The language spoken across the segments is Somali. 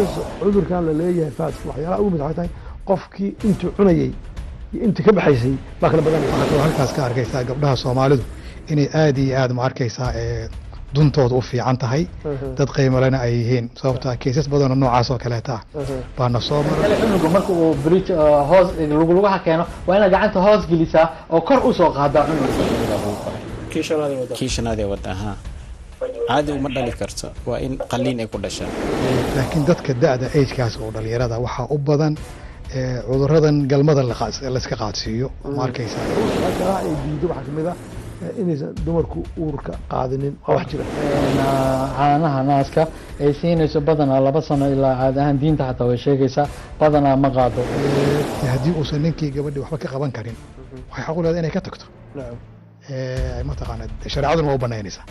cudurkan la leeyahay faaska waxyaalaha ugu mid waxay tahay qofkii intuu cunayey iyo intii ka baxaysay baa kala badanaya waxaad kaloo halkaas ka arkaysaa gabdhaha soomaalidu inay aad iyo aad ma arkaysaa ee duntooda u fiican tahay dad qiimalena ay yihiin sababto ah keysas badanoo noocaas oo kaleeta ah baana soo maray cunuga marka uu bridge hoos luglugaha keeno waa inaad gacanta hoos gelisaa oo kor usoo qaadaa cunuga kii shanaadee wadda ahaa caadi uma dhali karto waa in qaliin ay ku dhashaa laakiin dadka da-da agekaas oo dhalinyarada waxaa u badan ee cuduradan galmada laqaas- layska qaadsiiyo ma arkaysaa waxyaalaha ay diido waxaa kamid ah eh, inaysan dumarku uurka qaadinin waa wax jira caanaha naaska ay siinayso badanaa laba sano ilaa caadi ahaan diinta xataa way sheegaysaa badanaa ma qaado Ee, haddii uusan ninkii gabadhii waxba ka qaban karin waxay xaq u leedahay inay ka tagto nacam Ee, mataqaana shareecaduna waa u banaynaysaa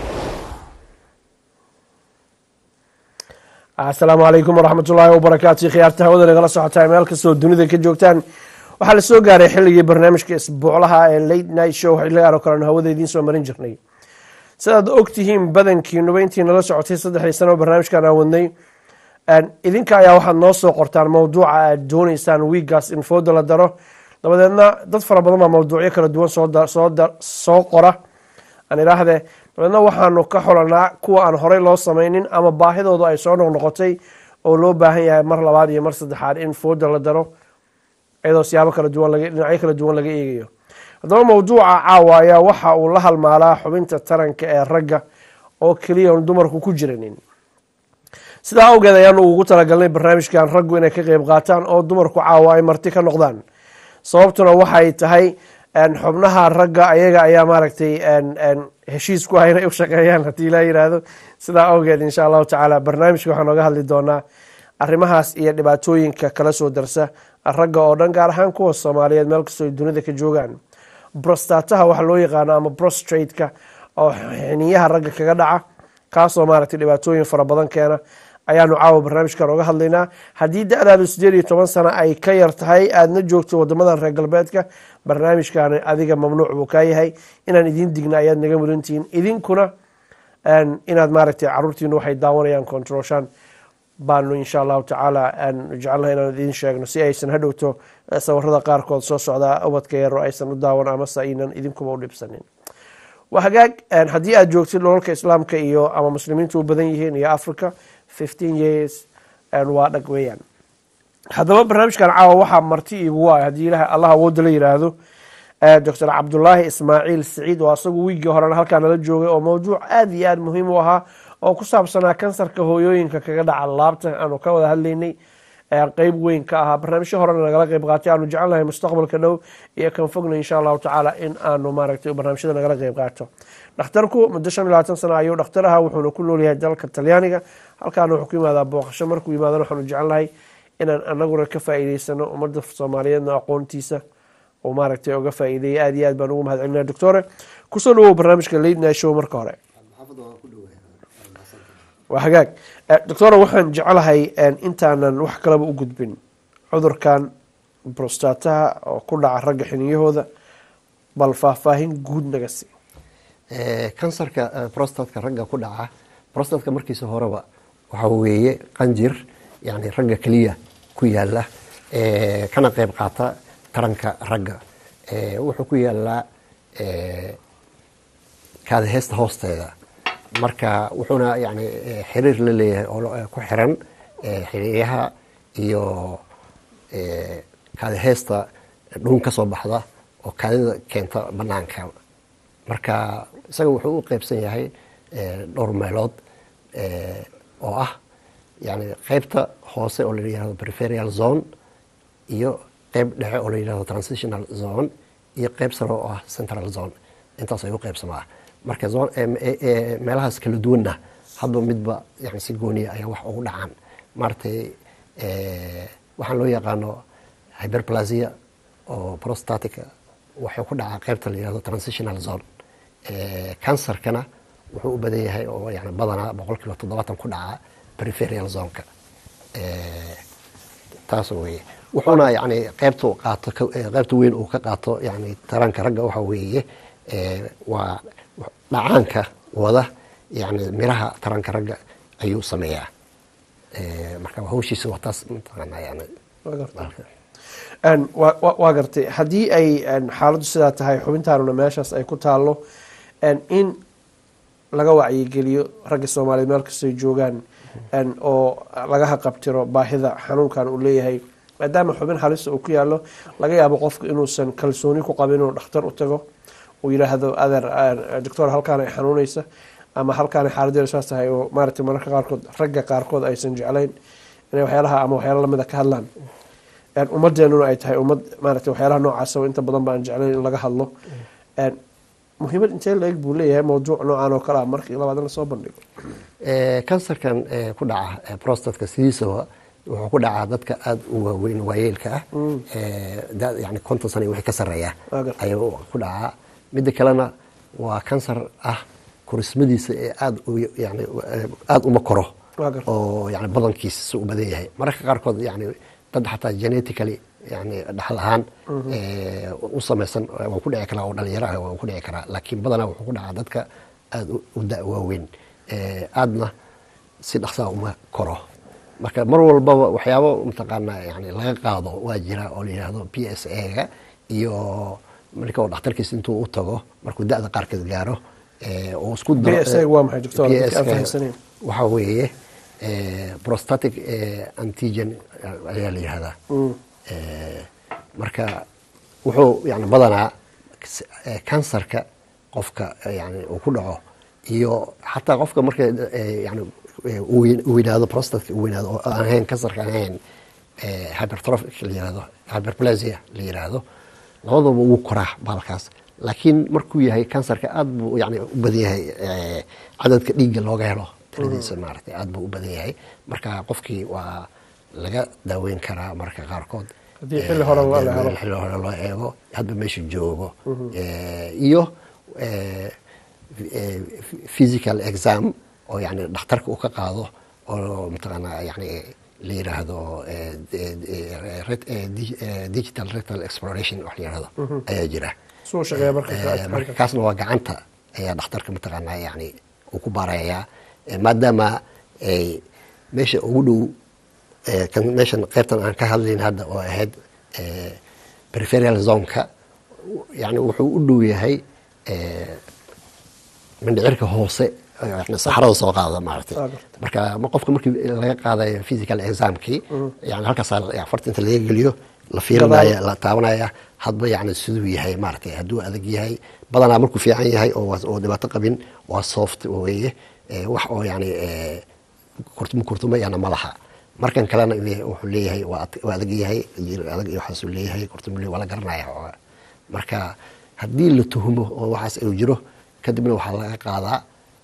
asalaamu calaykum waraxmat ullaahi wabarakaatu khiyaarta hawada nagala socotaa meel kastoo dunida ka joogtaan waxaa la soo gaaray xilligii barnaamijka isbuuclaha ee late night show xilligaan oo kalean hawada idiin soo marin jirnay sidaad ogtihiin badankiinuba intii nala socotay saddexdii sano oo barnaamijkan aan wadnay idinka ayaa waxaad noo soo qortaan mawduuca aad dooneysaan wiigaas in fooda la daro dabadeedna dad fara badan baa mawduucyo kala duwan soo da- soo da- soo qora aan idhaahde dabeedna waxaanu ka xolanaa kuwa aan horey loo samaynin ama baahidoodu ay soo noqnoqotay oo loo baahan yahay mar labaad iyo mar saddexaad in fooda la daro iyadoo siyaabo kala duwan laga dhinacyo kala duwan laga eegayo haddaba mawduuca caawa ayaa waxa uu la halmaalaa xubinta taranka ee ragga oo keliya on dumarku ku jiranin sidaa awgeed ayaanu ugu talagalnay barnaamijkan raggu inay ka qeyb qaataan oo dumarku caawa ay marti ka noqdaan sababtuna waxay tahay een, xubnaha ragga ayaga ayaa maaragtay een, een, heshiis ku ah inay u shaqeeyaan haddii ilaa yiraahdo sidaa awgeed insha allahu tacaala barnaamijka waxaan oga hadli doonaa arrimahaas iyo dhibaatooyinka kala soo darsa ragga oo dhan gaar ahaan kuwa soomaaliyeed meel kastoo ay dunida ka joogaan brostataha waxa loo yaqaano ama prostrate-ka oo xiniyaha ragga kaga dhaca kaasoo maaragtay dhibaatooyin fara badan keena ayaanu caawa barnaamijkan oga hadlaynaa haddii da-daadu sideed iyo toban sano ay ka yar tahay aadna joogto wadamadan reer galbeedka barnaamijkan adiga mamnuuc buu kaa yahay inaan idin digna ayaad naga mudantihiin idinkuna een, inaad maaragtay caruurtiinu waxay daawanayaan controlshan baanu insha allahu tacaala aan jecelnahay inaan idiin sheegno si aysan hadhowto eh, sawirada qaarkood soo socdaa ubadka yaro aysan u daawan amase aynan idinkuba u dhibsanin waa hagaag een, haddii aad joogtid dholalka islaamka iyo ama muslimiintu u badan yihiin iyo africa fifteen years een, waa dhag weeyaan haddaba barnaamijkan caawa waxaa marti iigu ah haddii ilaah allah awooda la yiraahdo eh, doctor cabdulaahi ismaaciil siciid oo asagu wiigii horena halkaa nala joogay oo mawduuc aada iyo aada muhiim u ahaa oo ku saabsanaa kansarka hooyooyinka kaga dhaca laabta aanu ka wada hadlaynay ee qeyb weyn ka ahaa barnaamijyo horena nagala qeyb qaatay aanu jecelnahay mustaqbalka dhow iyo kan fogna insha allahu tacaala in aanu maaragtay barnaamijyada nagala qeyb qaato dhakhtarku muddo shan iyo labaatan sano ayuu dhakhtar ahaa wuxuuna ku noolyahay dalka talyaaniga halkaana wuxuu ku yimaadaa booqasho markuu yimaadana waxaanu jecelnahay inaan anaguna ka faa'iideysano ummadda soomaaliyeedna aqoontiisa uu maaragtay uga faa'iideeyay aada iyo aad baan ugu mahad celinaya doctore kusoo dhawow barnaamijka late night show marka hore waa hagaag Eh, doctora waxaan jecelahay een, intaanan wax kalaba u gudbin cudurkan prostataha oo ku dhaca ragga xiniyahooda bal faahfaahin guud naga sii Eh, kansarka eh, prostatka ragga ku dhaca prostatka markiisa horeba waxa weeye qanjir yani ragga keliya ku yaala eh, kana qayb qaata taranka ragga Eh, wuxuu ku yaalaa eh, kaadaheesta hoosteeda marka wuxuuna yani eh, xiriir la leeyahay oo lo- eh, ku xiran eh, xiriyaha iyo eh, kaadaheesta dhuun ka soo baxda oo kaadida keenta banaanka marka isaga wuxuu u qeybsan yahay eh, dhowr meelood eh, oo ah yani qeybta hoose oo la yihahdo preferial zone iyo qeyb dhexe oo la yihahdo transitional zone iyo qeyb sare oo ah central zone intaas ayuu qeybsamaa marka zone- em- e- e- meelahaas kala duwanna hadba midba yani si gooniya ayaa wax ugu dhacaan maaragtay eh, waxaan loo yaqaano hyperplasia oo prostatica waxay ku dhacaa qeybta la yihahdo transitional zone Eh, kansarkana wuxuu u badan yahay oo yani badanaa boqol kiiba toddobaatan ku dhacaa preferial zoneka Eh, taas weye wuxuuna yani qeybtu qaato ka- eh, qeybta weyn uu ka qaato yani taranka ragga waxa weeye eh, waa dhacaanka wada yani miraha taranka ragga ayuu sameeyaa Eh, marka hawshiisa waa taas mataqaanaa yani Waa gartay. Een, waa- waa waa gartay haddii ay een, xaaladdu sidaa tahay xubintaanuna meeshaas ay ku taallo een, in laga wacyigeliyo ragga soomaaliyeed meel kastay joogaan een, oo laga haqabtiro baahida xanuunkan uu leeyahay maadaama xubin halista uu ku yaallo laga yaabo qofku inuusan kalsooni ku qabin inuu dhakhtar u tago uu yidhaahdo adeer eh, doctor halkaan ay xanuunaysa ama halkaan xaaladeeda saas tahay oo maaragtay mararka qaarkood ragga qaarkood aysan jeclayn inay waxyaalaha ama waxyaala lamida ka hadlaan een, ummadeenuna ay tahay ummad maaragtay waxyaalaha noocaas oo inta badan baan jeclayn in laga hadlo een, muhiimad intee la-eg buu leeyahay mawduuc noocan oo kale ah markii labaad in lasoo bandhigo Eh, kansarkan eh, ku dhaca eh, prostatka sidiisaba wuxuu ku dhacaa dadka aada u waaweyn waayeelka ah Eh, da- yani konton sana iyo wixii ka sarreeya Waa gartay. ayuu ku dhacaa midda kalena waa kansar ah korismadiisa ee aada u yani eh, aada uma koro Waa gartay. oo yani badankiisa si u badan yahay mararka qaarkood yani dad xataa genetically yani dhaxal ahaan eh, u samaysan waa ku dhici karaa oo dhalinyaro ah waa ku dhici karaa laakiin badanaa wuxuu ku dhacaa dadka aada u- u da waaweyn Eh, aadna si dhaqsaa uma koro marka mar walbaba waxyaabo mataqaanaa yani laga qaado waa jira oo la yidhaahdo p s a-ga iyo marka uu dhakhtarkiisa intuu u tago markuu da-da qaarkeed gaaro eh, uu isku daro- PSA waa maxay, doctor? Dadka aan PSA fahamsanayn. waxaa weeye eh, prostatic eh, antigen eh, ayaa la yihahdaa Eh, marka wuxuu yani badanaa s- eh, kansarka qofka eh, yani uu ku dhaco iyo xataa qofka marka eh, yani eh, uu weyn- uu weynaado prostatka uu weynaado oo aan ahayn kansarka aan ahayn eh, hypertrophic la yihahdo hyperplasia la yihahdo labadaba wuu koraa baalkaas laakiin markuu yahay kansarka aad buu yani u badan yahay eh, cadadka dhiigga looga helo tiradiisa maaragtay aad buu u badan yahay marka qofkii waa laga daaweyn karaa marka qaarkood Haddii xilli hore loo Eh, helo. xilli hore loo eego hadba meeshu joogo Eh, iyo eh, eh, physical exam oo yani dhakhtarka uu ka qaado oo mataqaanaa yani la yiraahdo eh, eh, eh, ret- eh, di- eh, digital retal exploration wax la yirahdo ayaa jira suu shaqeeya marka Eh, marka kaasna waa gacanta ayaa dhakhtarka mataqaanaa yani uu ku baarayaa Eh, maadaama ay meesha ugu dhow eh, kan meeshan qaybtan aan ka hadlayn hadda oo ahayd eh, peripheral zoneka yani wuxuu u dhow yahay eh, mindhicirka hoose yani saxarada soo qaada maaragtay Waa gartay. marka ma qofka markii laga qaadayo physical examkii yani halkaas farta inta laga geliyo la fiirinaya la taabanaya hadba yani siduu yahay maaragtay hadduu adag yahay badanaa markuu fiican yahay oo waa- oo dhibaato qabin waa soft weeye Eh, wax oo yani eh, kurtuma kurtumayana ma laha markan kalena eh, wuxuu leeyahay waa ad- waa adag yahay jir adag iyo waxaasuu leeyahay kurtuma le- waa la garanaya oo- marka haddii la tuhumo oo waxaas uu jiro kadibna waxaa laga qaadaa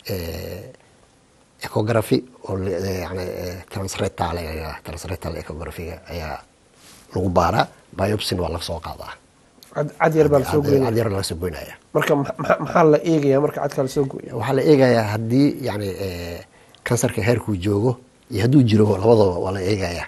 eh, ecography oo la- eh, yani eh, transretal ayaa- transretal ecography-ga ayaa lagu baaraa biopsin waa laga soo qaadaa cad cad yar baa lasoo Cad- goynaya cad yar laga soo goynaya marka ma- ma- maxaa la eegayaa marka cadka lasoo gooyo waxaa la eegayaa haddii yani eh, kansarka heerkuu joogo iyo hadduu jiro labadaba waa la eegayaa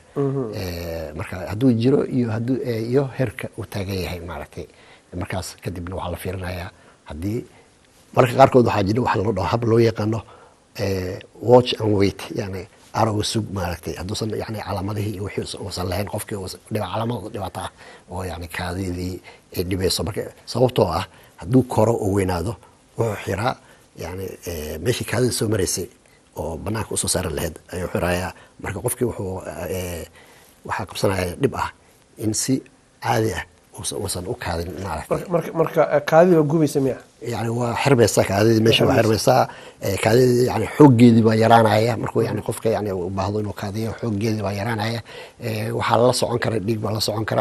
Eh, marka hadduu jiro iyo hadduu eh, iyo heerka uu taagan yahay maaragtay markaas kadibna waxaa la fiirinayaa haddii marka qaarkood waxaa jira waxa loo dhaho hab loo yaqaano eh, watch and wait yani arowga sug maaragtay hadduusan yani calaamadihii iyo wixii uusan- uusan lahayn qofkii uusan- dhiba- calaamad dhibaato ah oo yani kaadidii ay dhibayso marka sababtoo ah hadduu koro oo weynaado wuxuu xiraa yani eh, meeshii kaadida soo maraysay oo banaanka usoo saaran lahayd ayuu xirayaa marka qofkii wuxuu eh, waxaa qabsanaya dhib ah in si caadi ah uusan- uusan u kaadin maaragtay marka marka marka eh, kaadida waa gubaysa miya yani waa xirmaysaa kaadidii meesha waa xirmaysaa eh, kaadidii yani xooggeedii baa yaraanaya markuu yani qofka yani u baahdo inuu kaadiyo xooggeedii baa yaraanaya Eh, waxaa la socon kara dhiig baa la socon kara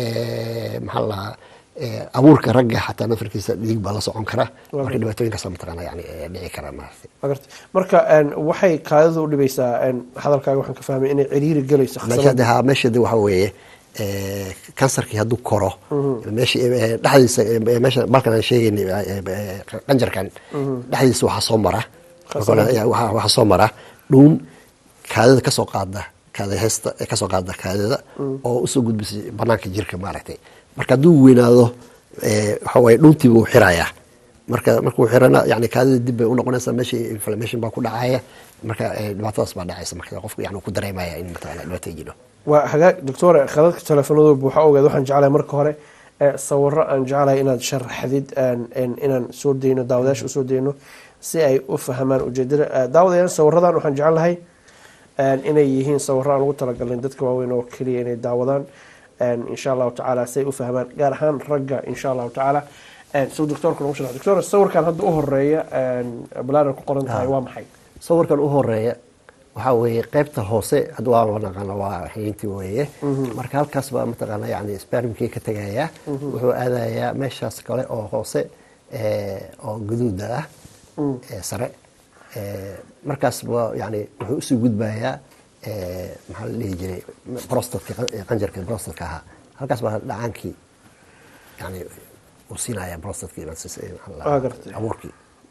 Eh, maxaa la dhahaa eh, abuurka ragga xataa nafarkiisa dhiig baa la socon kara marka dhibaatooyinkaasa mataqaana yani eh, dhici kara maaragtay Ma gartay marka een, waxay kaadida u dhibaysaa een, hadalkaaga waxaan ka fahmay inay ciriiri gelayso meesha khasabada. de ha meesha de waxa weeye eh, kansarkii hadduu koro meesha eh, dhexdiisa eh, meesha balkan aan sheegaynay eh, eh, qanjarkan dhexdiisa waxaa soo mara Khasabada. Ya, waxaa waxaa soo mara dhuun kaadida kasoo qaada kaada heesta eh, kasoo qaada kaadida oo usoo gudbisay banaanka jirka maaragtay marka hadduu weynaado eh, waxa waye dhuuntii buu xirayaa marka markuu xirana yani kaadida dib bay unoqonaysaa meeshii inflammation baa ku dhacaya marka eh, dhibaatadaas baa dhacaysa marka qofku yani ku dareemaya in mataqaana dhibaato jiro waa hagaag doctore khadadka teleefanadu buuxa ogeed waxaan jeclahay marka hore ee sawiro aan jeclahay inaad sharaxdid aan- in- inaan soo dayno daawadayaasha usoo dayno si ay u fahmaan ujeedada Eh, daawadayaal sawiradan waxaan jeclahay een, inay yihiin sawiro aan ugu talagalin dadka waaweyn oo keliya inay daawadaan een, insha allahu tacaala si ay u fahmaan gaar ahaan ragga insha allahu tacaala Een, sida doctorka nagu sharax doctor sawirkan hadda u horeeya een, balaadar ku qoran tahay waa maxay sawirkan u horeeya waxaa weeye qaybta hoose hadda waa naqaana waa xiyintii weeye marka halkaas baa mataqaana yani spermkii ka tegaya wuxuu aadayaa meeshaas kale oo hoose eh, oo guduuda ah ee sare Eh, markaas ba yani wuxuu usii gudbayaa eh, maxaa la dhihi jiray prostatka qanjarka prostatka ahaa halkaas baa dhacaankii yani uu siinaya prostatkii Waa gartay. abuurkii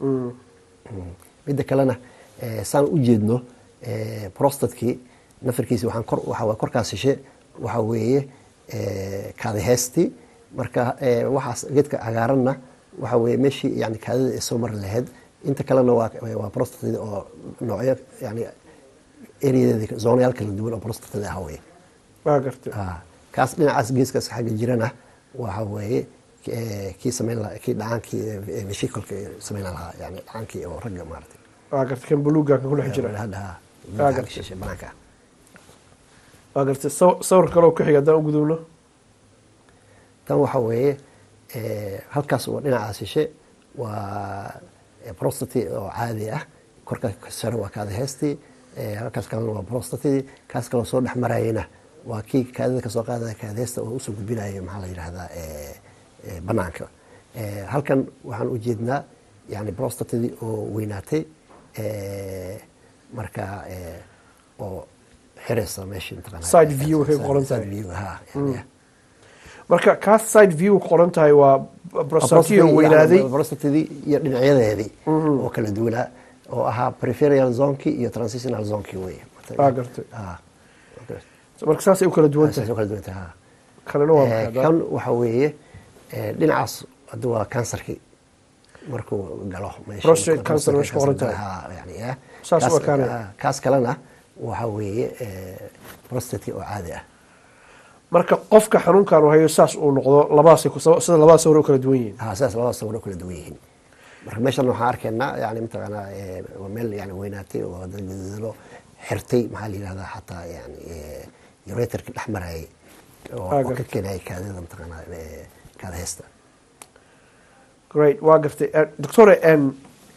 midda kalena eh, saan u jeedno eh, prostatkii nafarkiisi waxaan kor waxa waa korkaas shishe waxa weeye eh, kaadiheestii marka eh, waxaas geedka cagaaranna waxa weeye meeshii yani kaadida ay soo mari lahayd inta kalena waa waa prostatida oo noocyo yani eriyadeeda zoonayaal kala duwan oo prostatida ah weye waa gartay Ah, kaas dhinacaas geeskaas xagga jirana waxa weeye eh, kii samayn lahaa kii dhacaankii eh, veshiculka samayn lahaa yani dhacaankii oo ragga maaragtay waa gartay kan buluuga kan ku dhex jira hadda Waa gartay. shishe banaanka waa gartay saw- sawir kale oo ku xiga haddaan u gudubno tan waxa weeye eh, halkaas waa dhinacaas shishe waa eh, prostati oo caadi ah korka sare waa kaada heestii eh, halkaas kalena waa prostatidii kaas kaloo soo dhex marayana waa kii kaadida kasoo qaadaya kaada heesta oo usoo gudbinaya maxaa la yidhahdaa eh, eh, banaanka Eh, halkan waxaan u jeednaa yani prostatidii oo weynaatay eh, marka eh, oo xiraysa meeshii mataqaanaa. Side view waxay ku qoran Side tahay. view, ha, yani, marka kaas side view ku qoran tahay waa prostatiyo weynaaday prostatidii iyo dhinacyadeedii oo kala duwanaa oo ahaa peripheral zonki iyo transitional zonki wey Waa gartay. Ah, okay. marka saasay u kala duwan Saasay tahay u kala duwan tahay, ha. kanina waa Eh, maxay hadda? kan waxa weeye eh, dhinacaas hadda waa kansarkii markuu galo meesha- Prostate cancer meesha ku qoran tahay. Ha, yani, ah. Saas Kaas- u ekaanaya. ah, kaas kalena waxa weeye eh, prostate oo caadi ah marka qofka xanuunkan uu hayo saas uu noqdo labadaasay ku sida labada sawir u kala duwan yihiin ha sidaas labada sawir oo kala duwan yihiin marka meeshan waxaan arkaynaa yani mataqaanaa eh, waa meel yani weynaatay oo dad gaduudalo xirtay maxaa la yidhahdaa xataa yani eh, ureterki dhex marayay oo Ah, oo ka gartay. keenayay kaadida mataqaanaa eh, kaada heesta great waa gartay Eh, doctore en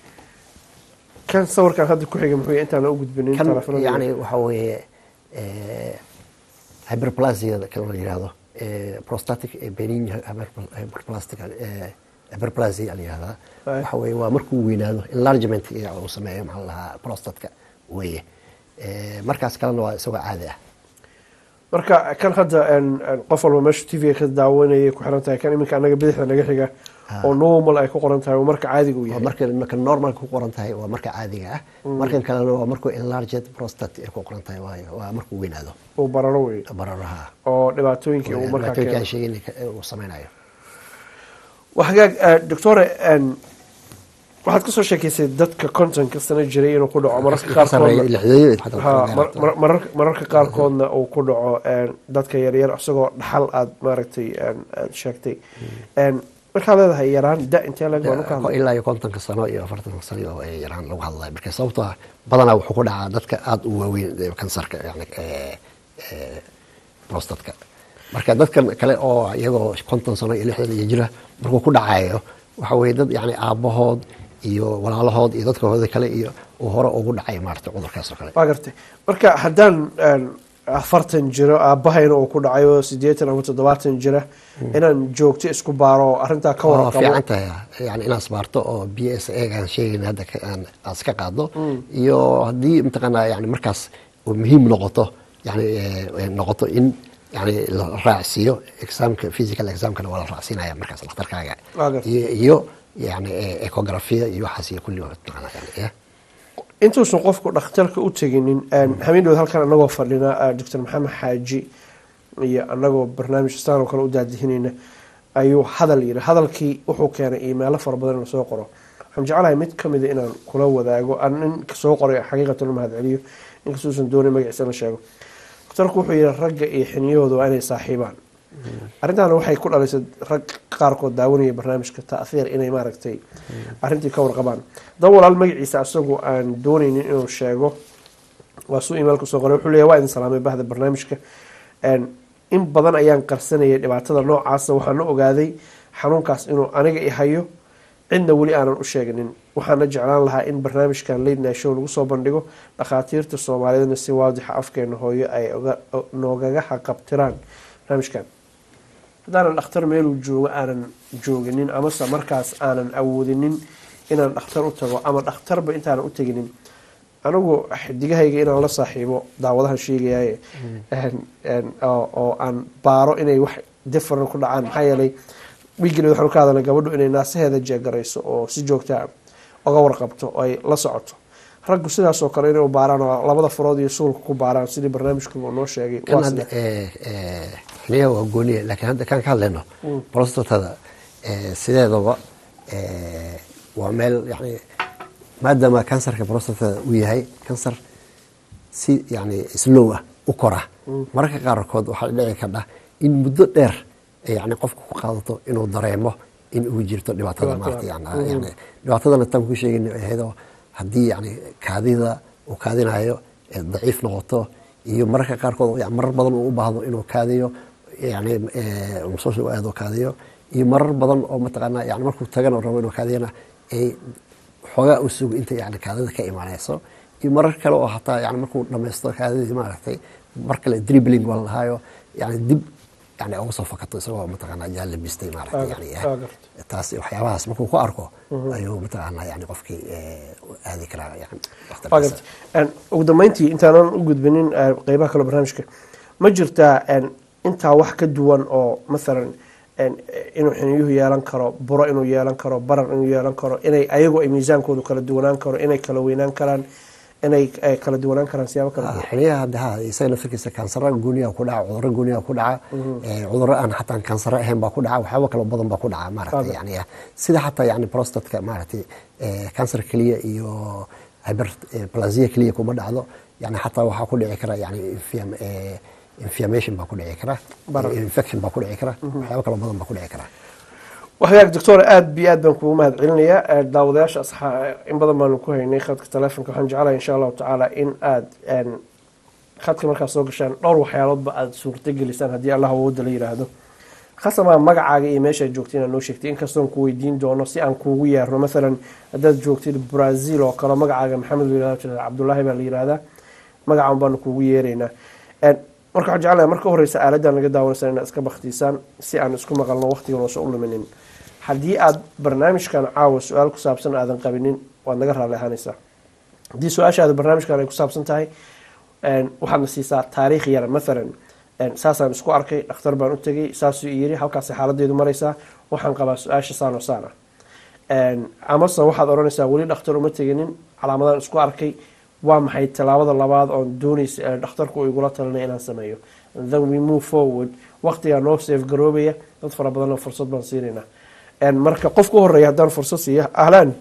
kan sawirkan hadda ku xiga muxuu yahay intaan u gudbinin kan telefoonada yani waxa weeye eh, hyperplasia kan la yidhahdo eh, prostatic eh, benign hyper- hyperplastic eh, hyperplasia la yidhahdaa Right. waxa weeye waa markuu weynaado enlargement iyo uu sameeyo maxaa la dhahaa prostatka weeye Eh, markaas kalena waa isagoo caadi ah marka kan hadda en- en qof walba meesha t v ka daawanayay ku xiran tahay kan iminka anaga bidixda naga xiga oo normal ay ku qoran tahay oo marka caadiga uu waa yahay marka marka normalka ku qoran tahay waa marka caadiga ah markan kalena waa markuu enlarged prostate ay ku qoran tahay waayo waa markuu weynaado uu bararo wey bararaha oo dhibaatooyinkii uu markaa dhibaatooyinka keeno aan sheegin uu sameynayo waa hagaag eh, doctore en waxaad kasoo sheekeysay dadka kontonka sano jiray inuu ku dhaco mararka qaarkoodna ha mar- mar- mararka- mararka qaarkoodna uu ku dhaco en, dadka yaryar isagoo dhaxal aad maaragtay en, aad sheegtay En, markaad leedahay yaraan da intee lag baan u ka hadlay ilaa iyo kontonka sano iyo afartanka sano oo ay yaraan lagu hadlaya marka sababtoo ah badanaa wuxuu ku dhacaa dadka aada u waaweyn ee kansarka yani ee, ee, prostatka marka dadkan kale oo iyagoo konton sano iyo lixdan iyo jira markuu ku dhacayo waxa weye dad yani aabahood iyo walaalahood iyo dadkahooda kale iyo uu hore ugu dhacay maarata cudurkaas oo kale waa gartay marka haddaan en, afartan jiro aabahayna uu ku dhacayo sideetan ama toddobaatan jira inaan joogto isku baaro oo arrintaa ka waa warqabo fiican tahay yani inaad isbaarto oo b s a aan sheegayn hadda ka- aan aad iska qaado iyo haddii mataqaanaa yani markaas uu muhiim noqoto yani eh, eh, noqoto in yani la raacsiiyo examka physical examkana waa la raacsiinaya markaas dhakhtarkaaga Waa gartay. iyo iyo yani eh, ecografia iyo waxaas iyo kulli mataqaanaa yani eh. intuusan qofku dhakhtarka u teginin habeendood halkan anagoo fadhina doctor maxamed xaaji iyo anagoo barnaamij staan oo kale u daadihinayna ayuu hadal yiri hadalkii wuxuu keenay iimeelo fara badan in lasoo qoro waxaan jeclahay mid kamida inaan kula wadaago aan nin soo qoray xaqiiqatan u mahad celiyo inkastauusan doonin magaciisa la sheego daktarku wuxuu yihi ragga iyo xiniyahooda waa inay saaxiibaan arrintaana waxay ku dhalisay rag qaarkood daawanaya barnaamijka taahiir inay maaragtay arrintii ka warqabaan dab walaal magaciisa asagoo aan dooneynin inuu sheego waa suu imailka soo qoray wuxuu leeyahy waa idin salaamay bahda barnaamijka in badan ayaan qarsanayay dhibaatada noocaasa waxaana ogaaday xanuunkaas inuu aniga i hayo cidna weli aanan u sheegnin waxaana jeclaan lahaa in barnaamijkan late show lagu soo bandhigo dhakhaatiirta soomaaliyeedna si waadixa afkeena hooyo ay noogaga haqabtiraan barnaamijkan haddaanan dhakhtar meeluu joogo aanan jooginin amase markaas aanan awoodinin inaan dhakhtar u tago ama dhakhtarba intaanan u teginin anigu xidigahayga inaan la saaxiibo daawadahan sheegayaye oo aan baaro inay wax different ku dhacaan maxaa yeelay wiigile waxaanu ka hadalnay gabadhu inay naasaheeda jeegarayso oo si joogtaa oga warqabto oo ay la socoto raggu sidaasoo kale inay u baaraan oo labada farood iyo suulka ku baaraan sidii barnaamijku uu noo sheegay kan hadda xiliyaha waa gooniya laakiin hadda kaan ka hadlayno prostatada sideedaba waa meel yani maadaama kansarka prostatada uu yahay kansar si yani slow ah u kora mararka qaarkood waxaa dhici kardha in muddo dheer yani qofka ku qaadato inuu dareemo in uu jirto dhibaatada maarata yani dhibaatadana tan ku sheegayna ahaydoo haddii yani kaadida uu kaadinayo daciif noqoto iyo mararka qaarkood marar badan uu u baahdo inuu kaadiyo yani musqusha u aado kaadiyo iyo marar badan oo mataqaanaa yani markuu tagana rabo inuu kaadiyana ay xoogaa u sugo inta yani kaadida ka imaanayso iyo marar kale oo hataa yani markuu dhamaysto kaadidii maaragtay mar kale dribling waa lahaayo yani dib yani uga soo fakato isagoo mataqaanaa jaan labistay maaragtay yani taas waxyaabahaas markuu ku arko ayuu mataqaanaa yani qofkii aadi karaa yani ugu dambeyntii intaanan u gudbinin qeybaha kale barnaamijka ma jirtaa intaa wax ka duwan oo mathalan inuu xiniyuhu yeelan karo buro inuu yeelan karo barar inuu yeelan karo inay ayagu ay miisaankoodu kala duwanaan karo inay kala weynaan karaan inay kala duwanaan karaan siyaabo kala duwan xiliyaha hadda ha isaga laftirkiisa kansara gooniyaha ku dhaca cudurro gooniyaha ku dhaca cudurro aan xataa kansaro ahayn baa ku dhaca waxyaabo kale badan baa ku dhaca maaragtay yani sida xataa yani prostatka maaragtay kansar keliya iyo hyperplasia keliya kuma dhacdo yani xataa waxaa ku dhici kara yani inflammation baa ku dhici kara infection baa ku dhici kara waxyaabo kale badan baa ku dhici kara wahagaag doctor aada bi aad baan kugu mahad celinayaa daawadayaasha in badan baanu ku haynay khadka telefonka waxaan jeclahay insha allahu tacaala in aada khadka markaad soo gashaan dhowr waxyaaloodba aada suurta gelisaan haddii allah awooda la yiraahdo khasamaa magacaaga iyo meeshaad joogtay inaad noo sheegtay inkastoon ku weydiin doono si aan kuugu yeerno mathalan haddaad joogtid brazil oo kale magacaaga maxamed la cabdullaahi baa la yirahdaa magacan baanu kuugu yeeraynaa marka waxaan jeclahay marka horeysa aaladan laga daawanaysa inaad iska baktiisaan si aan isku maqalno waqtigan oosa u luminin haddii aada barnaamijkan caawa su-aal ku saabsan aadan qabinin waad naga raali ahaanaysaa haddii su-aashaada barnaamijkan ay ku saabsan tahay waxaadna siisaa taariikh yar mathalan saasaan isku arkay dhakhtar baan u tegay saasuu yiri halkaasay xaaladeedu maraysaa waxaan qabaa su-aasha saano saana amase waxaad odhanaysaa weli dhakhtar uma teginin calaamadaan isku arkay waa maxay tallaabada labaad oon doonaysa dhakhtarku igula talinay inaan sameeyo then we move forward waqtigaa noo safe garoobaya dad fara badanna fursad baan siinaynaa marka qof ku horeeya haddaan fursad siiya ahlan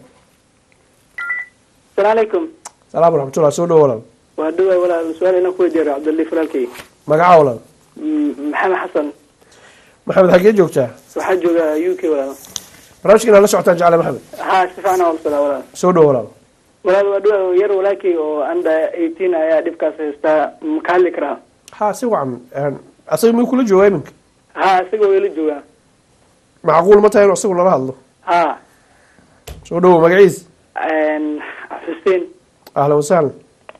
asalaamu calaykum salaam waraxmatullah soo dhowo walaal waa dhawaa walaal su-aal inaan ku weydiiyo cabdilli falaalkey magaca walaal maxamed xasan maxamed xaggee joogtaa waxaa jooga u k walaal barnaamijka inaad la socotaan jecla maxamed ha si fiican aan walaal walaal soo dhowo walaal walaal waa dhawaa yar walaalkey oo under eighteen ayaa dhibkaas haystaa ma ka hadli karaa ha si wacan asaga miyuu kula joogaa iminka ha isagoo ila joogaa macquul ma tahay inuu isagu nala hadlo ha soo dhowo magaciis xuseen ahlan wasahlan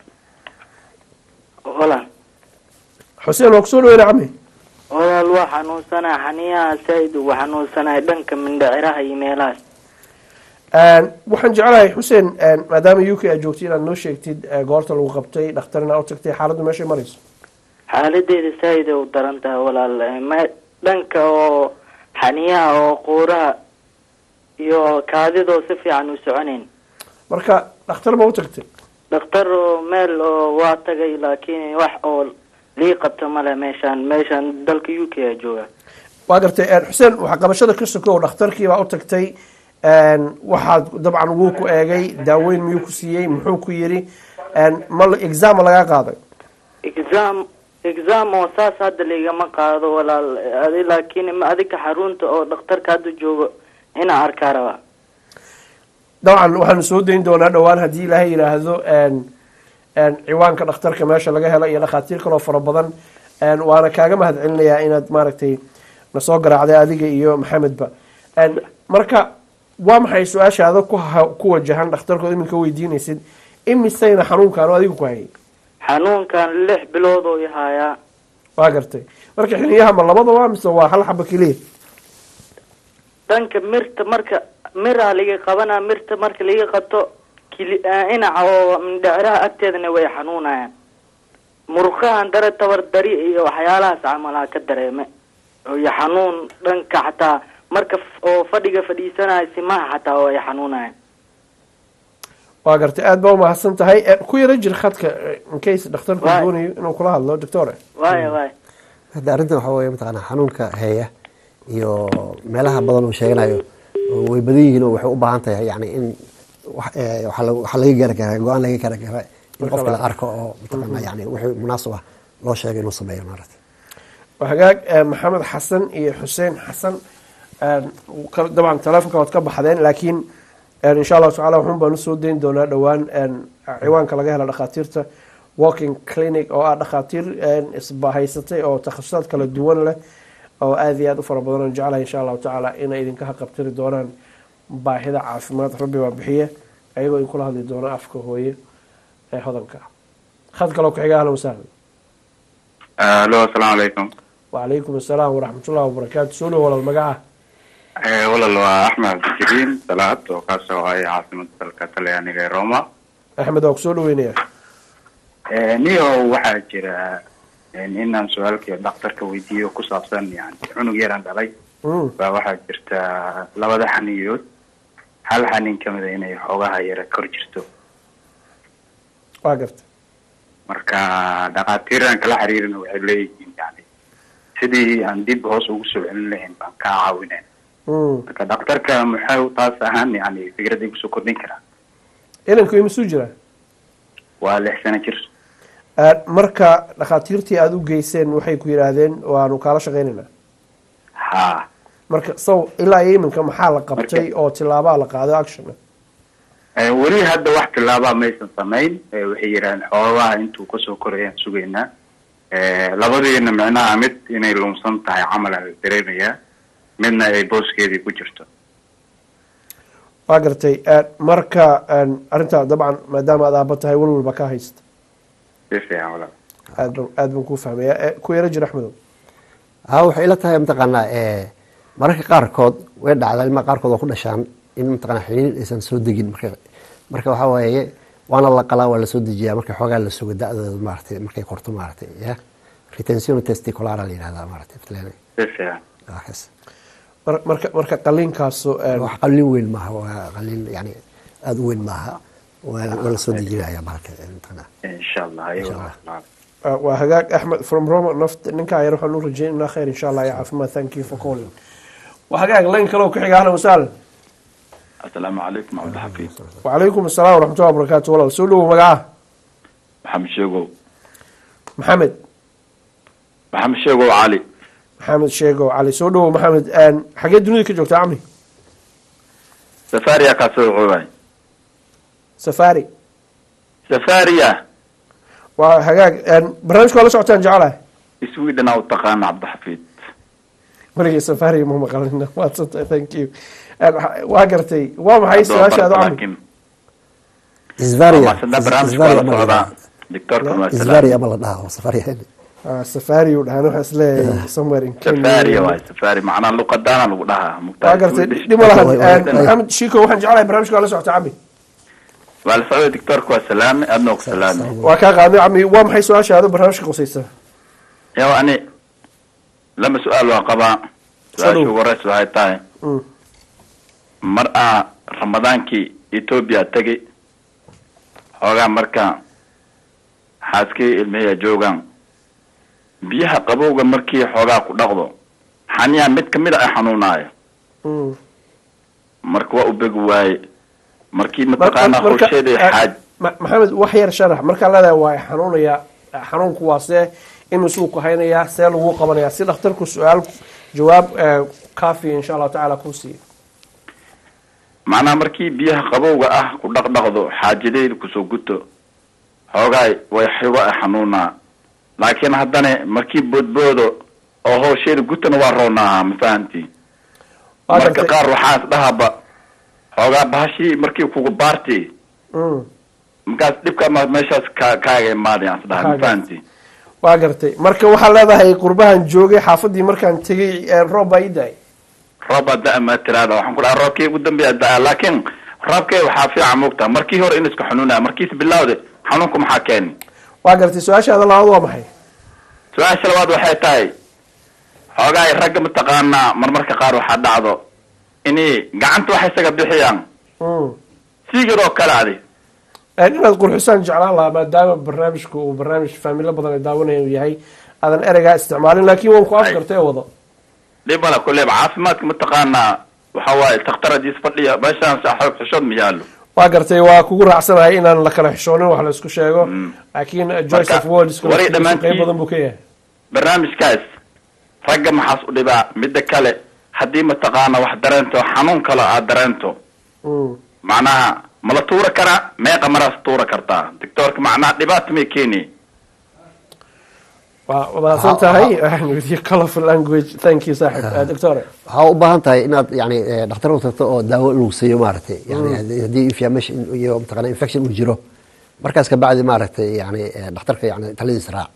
walaal xuseen waa kusoo dhaweyna cami walaal waa xanuunsanaa xaniyaha saaid ugu xanuunsanahay dhanka mindhaciraha iyo meelahaas waxaan jeclahay xuseen maadaama u k aad joogtay inaad noo sheegtid goorta lagu qabtay dhakhtarina u tagtay xaaladdu meeshay marayso xaaladeeda saaid u daran tahay walaal me- dhanka oo xaniyaha oo quuraha iyo kaadidoo si fiican u soconayn marka dhakhtar ma u tagtay dhakhtar oo meel oo waa tagay laakiin wax oo lii qabta male meeshaan meeshaan dalka u k a jooga waa gartay xuseen waxqabashada ka sokow dhakhtarkii baa u tagtay waxaad dabcan wuu ku eegay daaweyn miyuu ku siiyey muxuu ku yiri ma exam lagaa qaaday exam exam oo saas hadda laigama qaado walaal adi laakiin ma adika xarunta oo dhakhtarka hadda joogo inaa arkaa rabaa dabcan waxaanu soo dayn doonaa dhowaan haddii ilaahay yidhaahdo ciwaanka dhakhtarka meesha laga helo iyo dhakhaatiir kaloo fara badan waana kaaga mahad celinayaa inaad maaragtay nasoo garaacday adiga iyo maxamedba marka waa maxay su-aashaada ku ku wajahan dhakhtarkood iminka weydiinaysid imisayna xanuunkaan oo adiga ku hayay xanuunkan lix bilood oo yahayaa waa gartay marka xiliyaha ma labadaba mise waa hal xaba keliya dhanka mirta marka miraa liga qabanaa mirta marka liga qabto kili inaca oo mindhecraha agteedana way xanuunayaan murqahan dare tabar dari iyo waxyaalahaas camalaha ka dareeme iyo xanuun dhanka xataa marka oo fadhiga fadhiisanayo simaha xataa oo ay xanuunayaan waa gartay aada baa umahadsan tahay ku yaro jir khadka incase dhakhtarku doonayo inuu kula hadlo doctore waaya waaya hadda arrintan waxaa weeye mataqaanaa xanuunka heeya iyo meelaha badan uu sheeganayo way badan yihiin oo waxay u baahan tahay yani in waxaa laga gaari karaa go-aan laga gaari karaa in qofka la arko oo mataqaanaa yani wixii munaasib ah loo sheegay inuu sameeyo maarata hagaag maxamed xasan iyo xuseen xasan dabcan telefonka waad ka baxdeen laakiin insha allahu tacala waxun baan usoo dayn doonaa dhowaan ciwaanka laga hela dhakhaatiirta walking clinic oo ah dhakhaatiir isbahaysatay oo takhasusaad kala duwan leh oo aada iyo aada u fara badan aan jeclahay insha allahu tacaala inay idinka haqabtiri doonaan baahida caafimaad rabbi baa bixiye ayagoo idinkula hadli doona afka hooye ee hodanka khad kaloo ku xiga ahlan wasahlan alo asalaamu calaykum wacalaykum assalaam waraxmatullahi wabarakaatu soo dhow walal magaca walal waa axmed cabdijiriin salaad oo kaasoo ay caasimada dalka talyaaniga ee roma axmed waa kusoo dhaweynaya niyo waxaa jira inaan su-aalkii dhakhtarka weydiiyo ku saabsan yani cunug yaraan dhalay baa waxaa jirta labada xaniyood hal xanin kamida inay xoogaha yara kor jirto waa garta marka dhakhaatiiraan kala xiriirina waxay leeyihiin yani sidii aan dib hoos ugu soo celin lahayn baan kaa caawineen marka dhakhtarka muxuu taas ahaan yani fikrad igu soo kordhin karaa inanku imasuu jiraa waa lix sano jir marka dhakhaatiirtii aada u geyseen waxay ku yidhaahdeen waanu kaala shaqeynaynaa ha marka saw ilaa iyo iminka maxaa la qabtay oo tilaabaa la qaaday action weli hadda wax tilaabaa maysan samayn waxay yidhahdeen xoogaha intuu kasoo korayaan sugaynaa labadiina micnaha mid inay lumsan tahay camal aan dareemayaa midna ay booskeedii ku jirto waa gartay marka arrintaa dabcan maadaama aad aaba tahay walwalba ka haysta si fiican walaal aad ban aad baan kuu fahmaya ku yaro jir axmedow ha waxay ila tahay mataqaanaa mararka qaarkood way dhacdaa ilmaha qaarkood oo ku dhashaan in mataqanaa xiniin aysan soo degin marka marka waxaa waaye waana la qalaa waa lasoo dejiyaa marka xoogaa la sugo da-dooda maaragtay markay korto maaragtay ya retention testiculara la yidhahdaa maaragtay si fiican wakaas mar marka marka qaliinkaasu wax qalin weyn maaha waa qalin yani aada u weyn maaha waa waa lasoo dejinaya bahalka mataqanaa insha allah ayo walaal waa hagaag axmed from roma naft ninkaa yar waxaan u rajeynaynaa khayr insha allah iyo caafimaad thank you for calling waa hagaag layn kale oo ku xiga ahlan wasahlan asalaamu calaykum cabdixafiid wacalaykum asalaam waraxmatullahi wabarakaatu walaal soo dhowow magaca maxamed sheegow maxamed maxamed sheegow cali maxamed sheegow cali soo dhowow maxamed xagee dunida ka joogta camni safaria kaa soo coobay safari safaria waa hagaag barnaamijka waa la socotaan jecelahay sweden aa u taqaana cabdixafiid weligay safari ma maqalin maadsanta thank you waa gartay waa maxay su-aashaada camni isvaria barnaamijka waa la socdaa doctorka waa isvaria ama la dhaha safaria safari uu dhahaan waxaa isleeyahay somewhere in safaria waay safari macnaa luqadaana lagu dhahaa waa gartay dhib ma lahan maxamed shiko waxaan jeclahay barnaamijka waa la socota camni waa la socday doctorka waa salaame adna ku salaame waa kaa qaadnay camni waa maxay su-aashaada barnaamijka qusaysa yaw ani lama su-aal waa qabaa su-aasha ugu horeysa waxay tahay mar aa ramadaankii ethoobia tegay xoogaa marka xaaskii ilmihiya joogaan biyaha qabowga markii xoogaa ku dhaqdo xaniyaa mid kamid a ay xanuunaayo Mm. marka waa u begi waaye markii Mar- mataqaanaa marka- howsheeda eh, xaaj Ma- maxamed wax yar sharax markaa leedahay waa i xanuunaya xanuunku waa see imisuu ku haynayaa see lagu qabanaya si dhakhtarku su-aal jawaab eh, kaafiya insha allahu tacaala kuu siiyo macnaha markii biyaha qabowga ah ku dhaqdhaqdo xaajadeeda kusoo guto xoogaay way xigo ay xanuunaa laakiin haddana markii boodboodo oo howsheeda gutana waa roonaaha ma fahanti Waa marka gartay. qaar waxaas dhahaba xoogaa bahashii markii kugu baarti Mm. markaas dhibka ma meeshaas ka kaaga imaadayaan isdhaha ma Kaaga. fahanti waa gartay marka waxaa leedahay qurbahan joogay xaafadii markaan tegay eh, roob baa ii da-ay roob da ma tiraada waxaan ku dhaha roobkii ugu dambeeya da laakiin roobkee waxaa fiican moogtaa markii hore in iska xanuunaya markiis bilawde xanuunku maxaa keeni waa gartay su-aashaada labaad waa maxay su-aasha labaad waxay tahay xoogaay ragga mataqaanaa marmarka qaar waxaa dhacdo inay gacanta wax isaga bixiyaan Mm. siigad oo kale adi Eh, inaad qurxisaan jeclaan lahaa maadaama barnaamijku uu barnaamij faamilo badan ay daawanaya uu yahay aadan ereygaa isticmaalin laakiin waan ku afgartay oo wado dhib male kuleeba caafimaadka mataqaanaa waxa waaye takhtar hadiis fadhiya meeshaan xoog xishood ma yaallo waa gartay waa kugu raacsanahay inaan la kala xishoonin wax la isku sheego laakiin eh, Joyce of Words waray qeyb dhammaantiin- badan buu ka yahay barnaamijkaas ragga maxaas u dhibaa midda kale haddii mataqaana wax dareento xanuun kale aad dareento Mm. macnaha mala tuura karaa meeqa maraas tuura kartaa doctoorka macnaha dhibaata may keeni waa wadaadsan tahay with your colorful language thank you saaxib Eh, doctor waxaa u baahan tahay inaad yani eh, dhakhtar u tagto oo daawo lagu siiyo maaragtay yani haddii- haddii inflammation iyo mataqana infection uu jiro markaas kabacdi maaragtay yani eh, dhakhtarka yani taladiis raac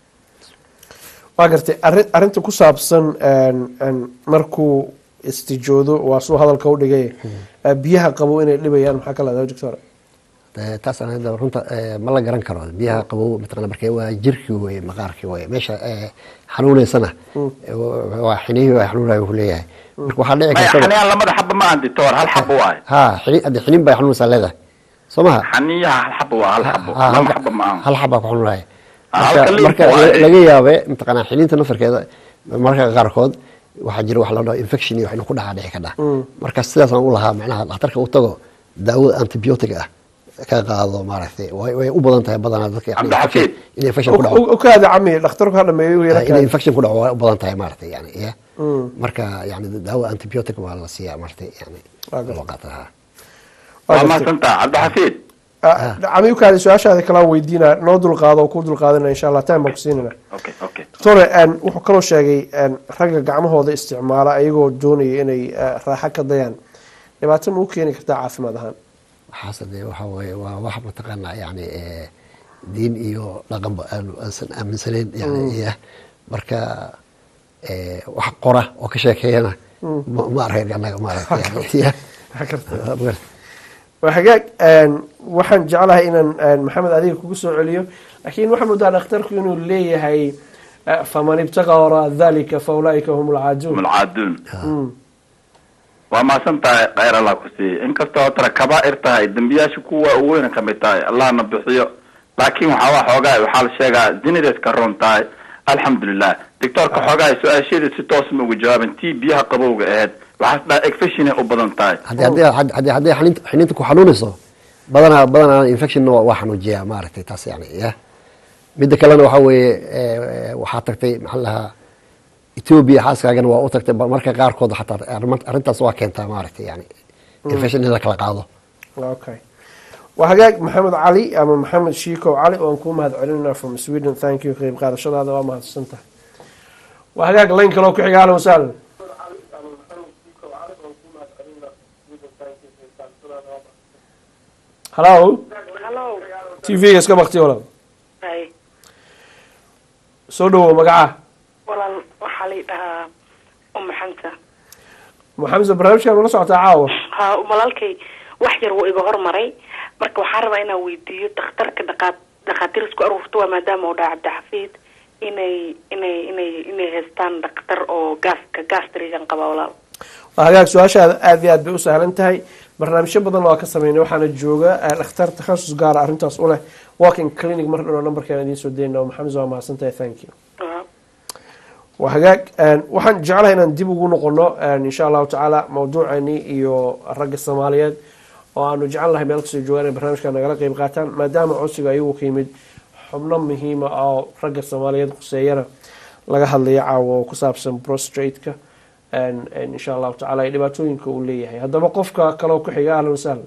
waa gartay arrin arrinta ku saabsan een, een, markuu istijoodo waa suu hadalka u dhigay eh, biyaha qabo inay dhibayaan maxaa ka leedahay doctor Eh, taas aan hadda runta eh, ma la garan karo biyaha qabow mataqana marka waa jirkii weye maqaarkii weye meesha eh, xanuuneysana eh, wa- waa xinihii waa xanuunaya wuxuu leeyahay marka waxaa dhici maya karta xaniyaan lamada xaba ma aan doctor hal xaba waaye ha xini hadda xinin bay xanuunaysaa leedahay soo maha xaniyaha hal xaba waa hal xabo Ah, lama hal- xaba ma aan hal xabaa ku xanuunaya Ah, marka halka liin marka waaye. laga yaabe mataqana xininta nafarkeeda marka qaarkood waxaa jira wax la dhaho infection iyo wax inuu ku dhacaa dhici kadha marka sidaasaan u lahaa macnaha dhakhtarka u tago daawo antibiotic ah ka qaado maaragtay way way u badan tahay badanaa dadka yani Cabdixafiid. infection- in infection ku dhaco u kaada cami dhakhtarku ha dhameeyo u yara in kaada infection ku dhaco way u badan tahay maaragtay yani ya Mm. marka yani daawo antibiotic waa la siiyaa maaragtay yani Waa gartay. loo qaataa Waa waa gartay. mahadsantaha cabdixafiid cami u kaada su-aashaada kalaan weydiina noo dulqaado oo ku dulqaadina insha allah time baan ku siinana okay okay doctore een, wuxuu kaloo sheegay een, ragga gacmahooda isticmaala ayagoo doonaya inay eh, raaxo ka dayaan dhibaato ma u keeni kartaa caafimaad ahaan waxaase dee waxa weeye waa wax mataqaanaa yani eh, diin iyo dhaqanba aanu aansan aaminsanayn yani iya marka eh, wax qora oo ka sheekeeyana ma ma arag annaga maaragtay yani iya Waa gartay. Magartay. waa hagaag een, waxaan jeclahay inaan een, maxamed adiga kugu soo celiyo laakiin waxaa moodaa dhakhtarku inuu leeyahay eh, faman ibtaqa waraa dalika fa ulaaika hum lcaaduun mulcaaduun Mm. waa mahadsan tahay khayr allah ku siiye inkastoo tara kabaa'ir tahay dembiyaasha kuwa uweyna kamid tahay allahna bixiyo laakiin waxaa waa xoogaa waxaa la sheegaa zinadeed ka roon tahay alxamdulilah doctoorka xoogaa su-aasheeda si toos ma uga jawaaban tii biyaha qabowga ahayd waxaas dhaha infection u badan tahay haddii haddii haddii haddii xaninta xiniinta ku xanuunayso badanaa badanaa infection waa waa xanuujiyaa maaragtay taas yani ya midda kalena waxaa weeye eh, waxaa tagtay maxaa la dhahaa ethiopia xaaskaagana waa u tagtay ba- marka qaarkood xataa arrima- arrintaas waa keentaa maaragtay yani infection in la kala qaado okay waa hagaag maxamed cali ama maxamed shiikow cali oo aan kuu mahad celinaa from sweden thank you qeyb qaadashadaada waa mahadsan tahay waa hagaag layn kaloo ku xiga ahlan wasahlan hallo Hello. t v-ga iska bakti walaal Hay. soo dhawow magaca Walaal waxaa la dhahaa Umm Xanta. maxamed barnaamijkan ula socotaa caawa Ha walaalkay wax yar wuu iga hormaray. Marka waxaa rabaa inaan weydiiyo dhakhtarka dhaqaat dhaqaatiir isku aruurto waa maadaama uu dhaca Cabdixafiid inay inay inay inay haystaan dhakhtar oo gaaska gastrigan qaba walaal. waa hagaag su-aashaada aada iyo aad bay u sahlan tahay barnaamijyo badan waa ka sameynay waxaana jooga eh, dhakhtar takhasus gaara arrintaas u leh walking clinic mar dhanoo nambarkeena idiin soo daynaa maxamed waa mahadsan tahay thank you Waa. waa hagaag waxaan jeclahay inaan dib ugu noqono insha allahu tacaala mawduuceeni iyo ragga soomaaliyeed oo aanu jecel lahay meel kastoo joogaan inay barnaamijka nagala qeyb qaataan maadaama codsiga ayagu ka yimid xubno muhiima oo ragga soomaaliyeed khuseeyana laga hadlaya caawa oo ku saabsan prostrate-ka insha allahu tacala dhibaatooyinka uu leeyahay haddaba qofka kaleo ku xiga ahlan wasahlan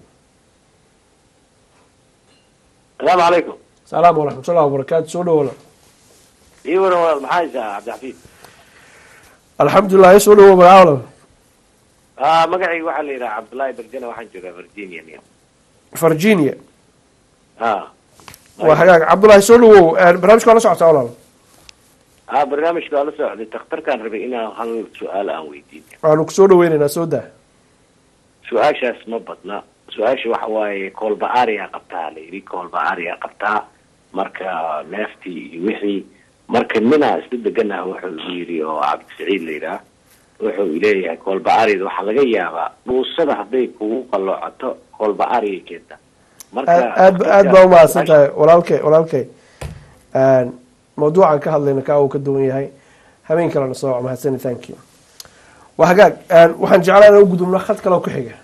asalaamu calaykum salaam waraxmatullahi wabarakaatu soo dhawola ii waran walaal maxaa haysaa cabdixafiid alxamdulilah soo dhawo magacaawla a magacayga waxaa la yidhaha cabdullaahi berjana waxaan joogaa virginia niya virginia a waa hagaag cabdullahi soo dhawow barnaamijka waa la socotaa walaal a barnaamijka waa la socday takhtarkaan rabay inaan hal su-aal aan weydiin waanu kusoo dhaweyneynaa soo daa su-aashaas ma badna su-aasha waxa waaye koolba-aariyaa qabtaa la yidhi koolba-aariyaa qabtaa marka neeftii iyo wixii marka ninaa isla deganah wuxuu igu yidhi oo cabdisaciid la yidhaah wuxuu leeyahay koolba-aariyada waxaa laga yaabaa dhuusada hadday kugu qaloocato koolba-aariya keenta aad aad baa umahadsan tahay walaalkay walaalkay mawduucan ka hadlayna ka uu ka duwan yahay habeen kalena soo mahadsani thank you waa hagaag waxaan jeclaa inaan u gudubno khad kaleo ku xiga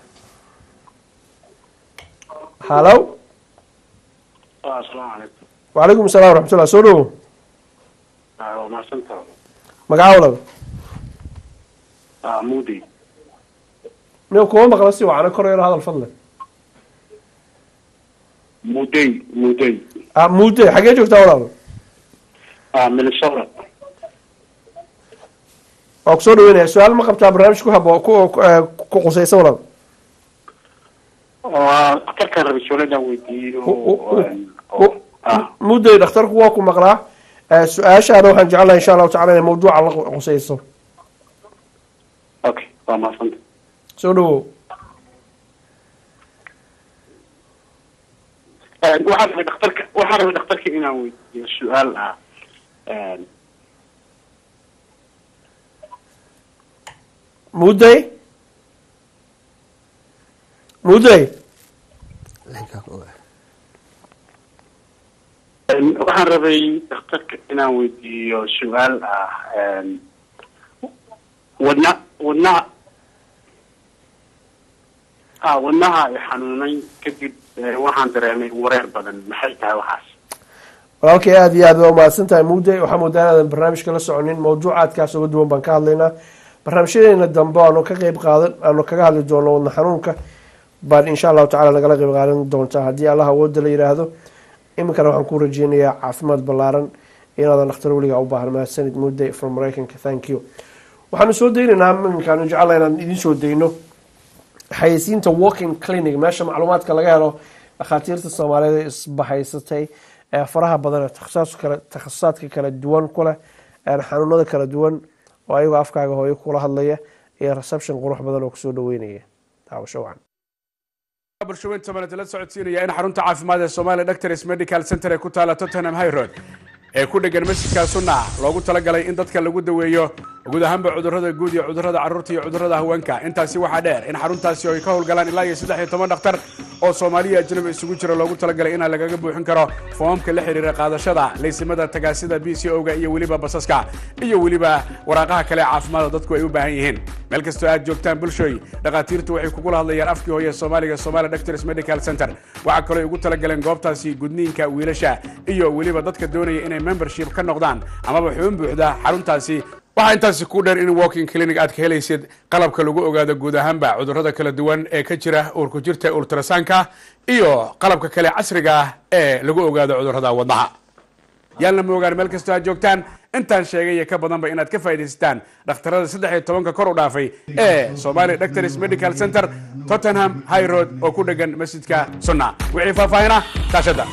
hallo asalaamu calaykum wacalaykum assalam waraxmatullah soo dhawo waa mahadsantaha magaca walaba mudi nin kuma maqla si wacana kor yaro hadal fadle mudey mudey ah muude xagee joogtaa walaal minnesota waa kusoo dhaweynaya su-aal ma qabtaa barnaamij ku habo ku ku qusaysa walaal dhakhtarkaan rabay suuladaan weydiiyo mudday dhakhtarku waa ku maqlaa su-aashaana waxaan jecelahay insha allahu tacala inay mawduuca la qusayso okay waa mahadsanta soo dhawow waxaan rabay dhakhtarka waxaan rabay dhakhtarka inaan weydiiyo su-aal ah mudday mudday waxaan rabay dhakhtarka inaan weydiiyo su-aal ah wadna wadnaha a wadnaha ay xanuunay kadib waxaan dareemay wareer badan maxay tahay waxaas walaalkay aada iyo aad waa umahadsan tahay mudday waxaa moodaa inaadan barnaamijka la soconin mawduucaadkaas uga duwan baan ka hadlaynaa barnaamijyadeena dambe aanu ka qeyb qaadan aanu kaga hadli doono wadna xanuunka baan insha allahu tacala nagala qeyb qaadan doontaa haddii allah awooda la yidhaahdo iminkana waxaan ku rajeynayaa caafimaad ballaaran inaadan dhakhtar weligaa u baahan mahadsanid mudday from maraykanka thank you waxaanu soo daynaynaa iminkaanu jecela inaan idiin soo dayno xayeysiinta walking clinic meesha macluumaadka laga helo dhakhaatiirta soomaaliyeed ee isbahaysatay ee faraha badan ee takhasus kale takhasusaadka kala duwan ku leh xanuunada kala duwan oo ayagoo afkaaga hooyo kula hadlaya iyo reception qurux badan oo kusoo dhaweynaya daawasho wacan bulshooyinta maanta la socodsiinaya in xarunta caafimaad ee Soomaaliya Doctors Medical Center ee ku taala Tottenham High Road ee ku dhegan masjidka Sunna loogu talagalay in dadka lagu daweeyo guud ahaanba cudurrada guud iyo cudurrada carruurta iyo cudurrada haweenka intaasi waxaa dheer in xaruntaasi ay ka howlgalaan ilaa iyo saddex iyo toban dhakhtar oo Soomaaliya ajnabi isugu jira loogu talagalay in lagaga buuxin karo foomamka la xiriira qaadashada laysimada tagaasida BCO-ga iyo weliba basaska iyo weliba waraaqaha kale ee caafimaadka dadku ay u baahan yihiin meel kastoo aad joogtaan bulshooy dhakhaatiirtu waxay kugula hadlayaan afkii hooye Soomaaliga Soomaali Doctors Medical Center waxa kale ay ugu talagaleen goobtaasi gudniinka wiilasha iyo weliba dadka doonaya inay membership ka noqdaan amaba xubin buuxda xaruntaasi waxaa intaasi ku dheer in walking clinic aad ka helaysid qalabka lagu ogaado guud ahaanba cudurrada kala duwan ee ka jira uurku jirta ultrasanka iyo qalabka kale casriga ah ee lagu ogaado cudurrada wadnaha yaalna ma ogaan meel kastoo aad joogtaan intaan sheegay iyo ka badanba inaad ka faa'idaystaan dhakhtarada saddex iyo tobanka kor u dhaafay ee Somali Doctors Medical Center Tottenham High Road oo ku dhegan masjidka Sunna wixii faahfaahina kaashada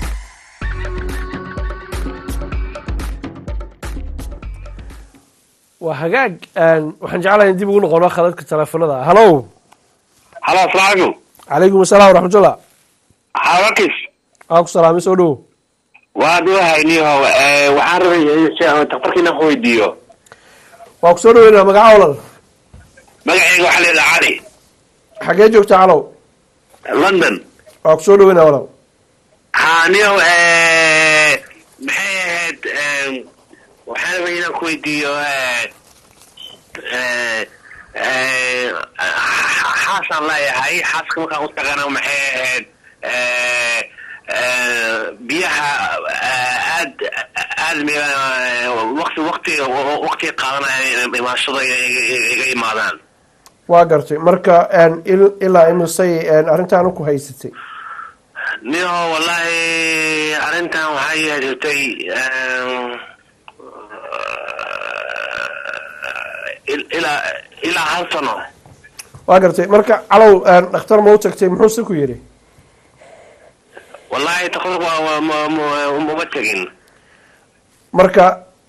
waa hagaag waxaan jeclahay in dib ugu noqono khadadka teleefanada hallo halo asalaamu calaykum calaykum asalaam waraxmatullah xawakis waa ku salaamay soo dhowo waa duwahayniho waxaan rabay daktarka inaan ku weydiiyo waa ku soo dhaweynaa magaca olal magacayga waxaa leedaha cali xagee joogtaa calow london waa ku soo dhaweynaa olal ha niyo maxay ahayd waxaan rabay inaan ku weydiiyo eh, eh, eh, xaasaan leeyahay xaaska markaan u tagana maxay ahayd eh, eh, biyaha eh, aad aad mi- waqti waqti waqti qaadanaya imaashada iga imaadaan waa gartay marka een, il- ilaa imisay een, arrintan ku haysatay niyo wallahi arrintan waxay yeeshatay eh, il- ilaa ilaa hal sano waa gartay marka calow een, dhakhtar ma u tagtay muxuuse ku yidhi wallahi takhtar waa waa ma- ma- uma tegin marka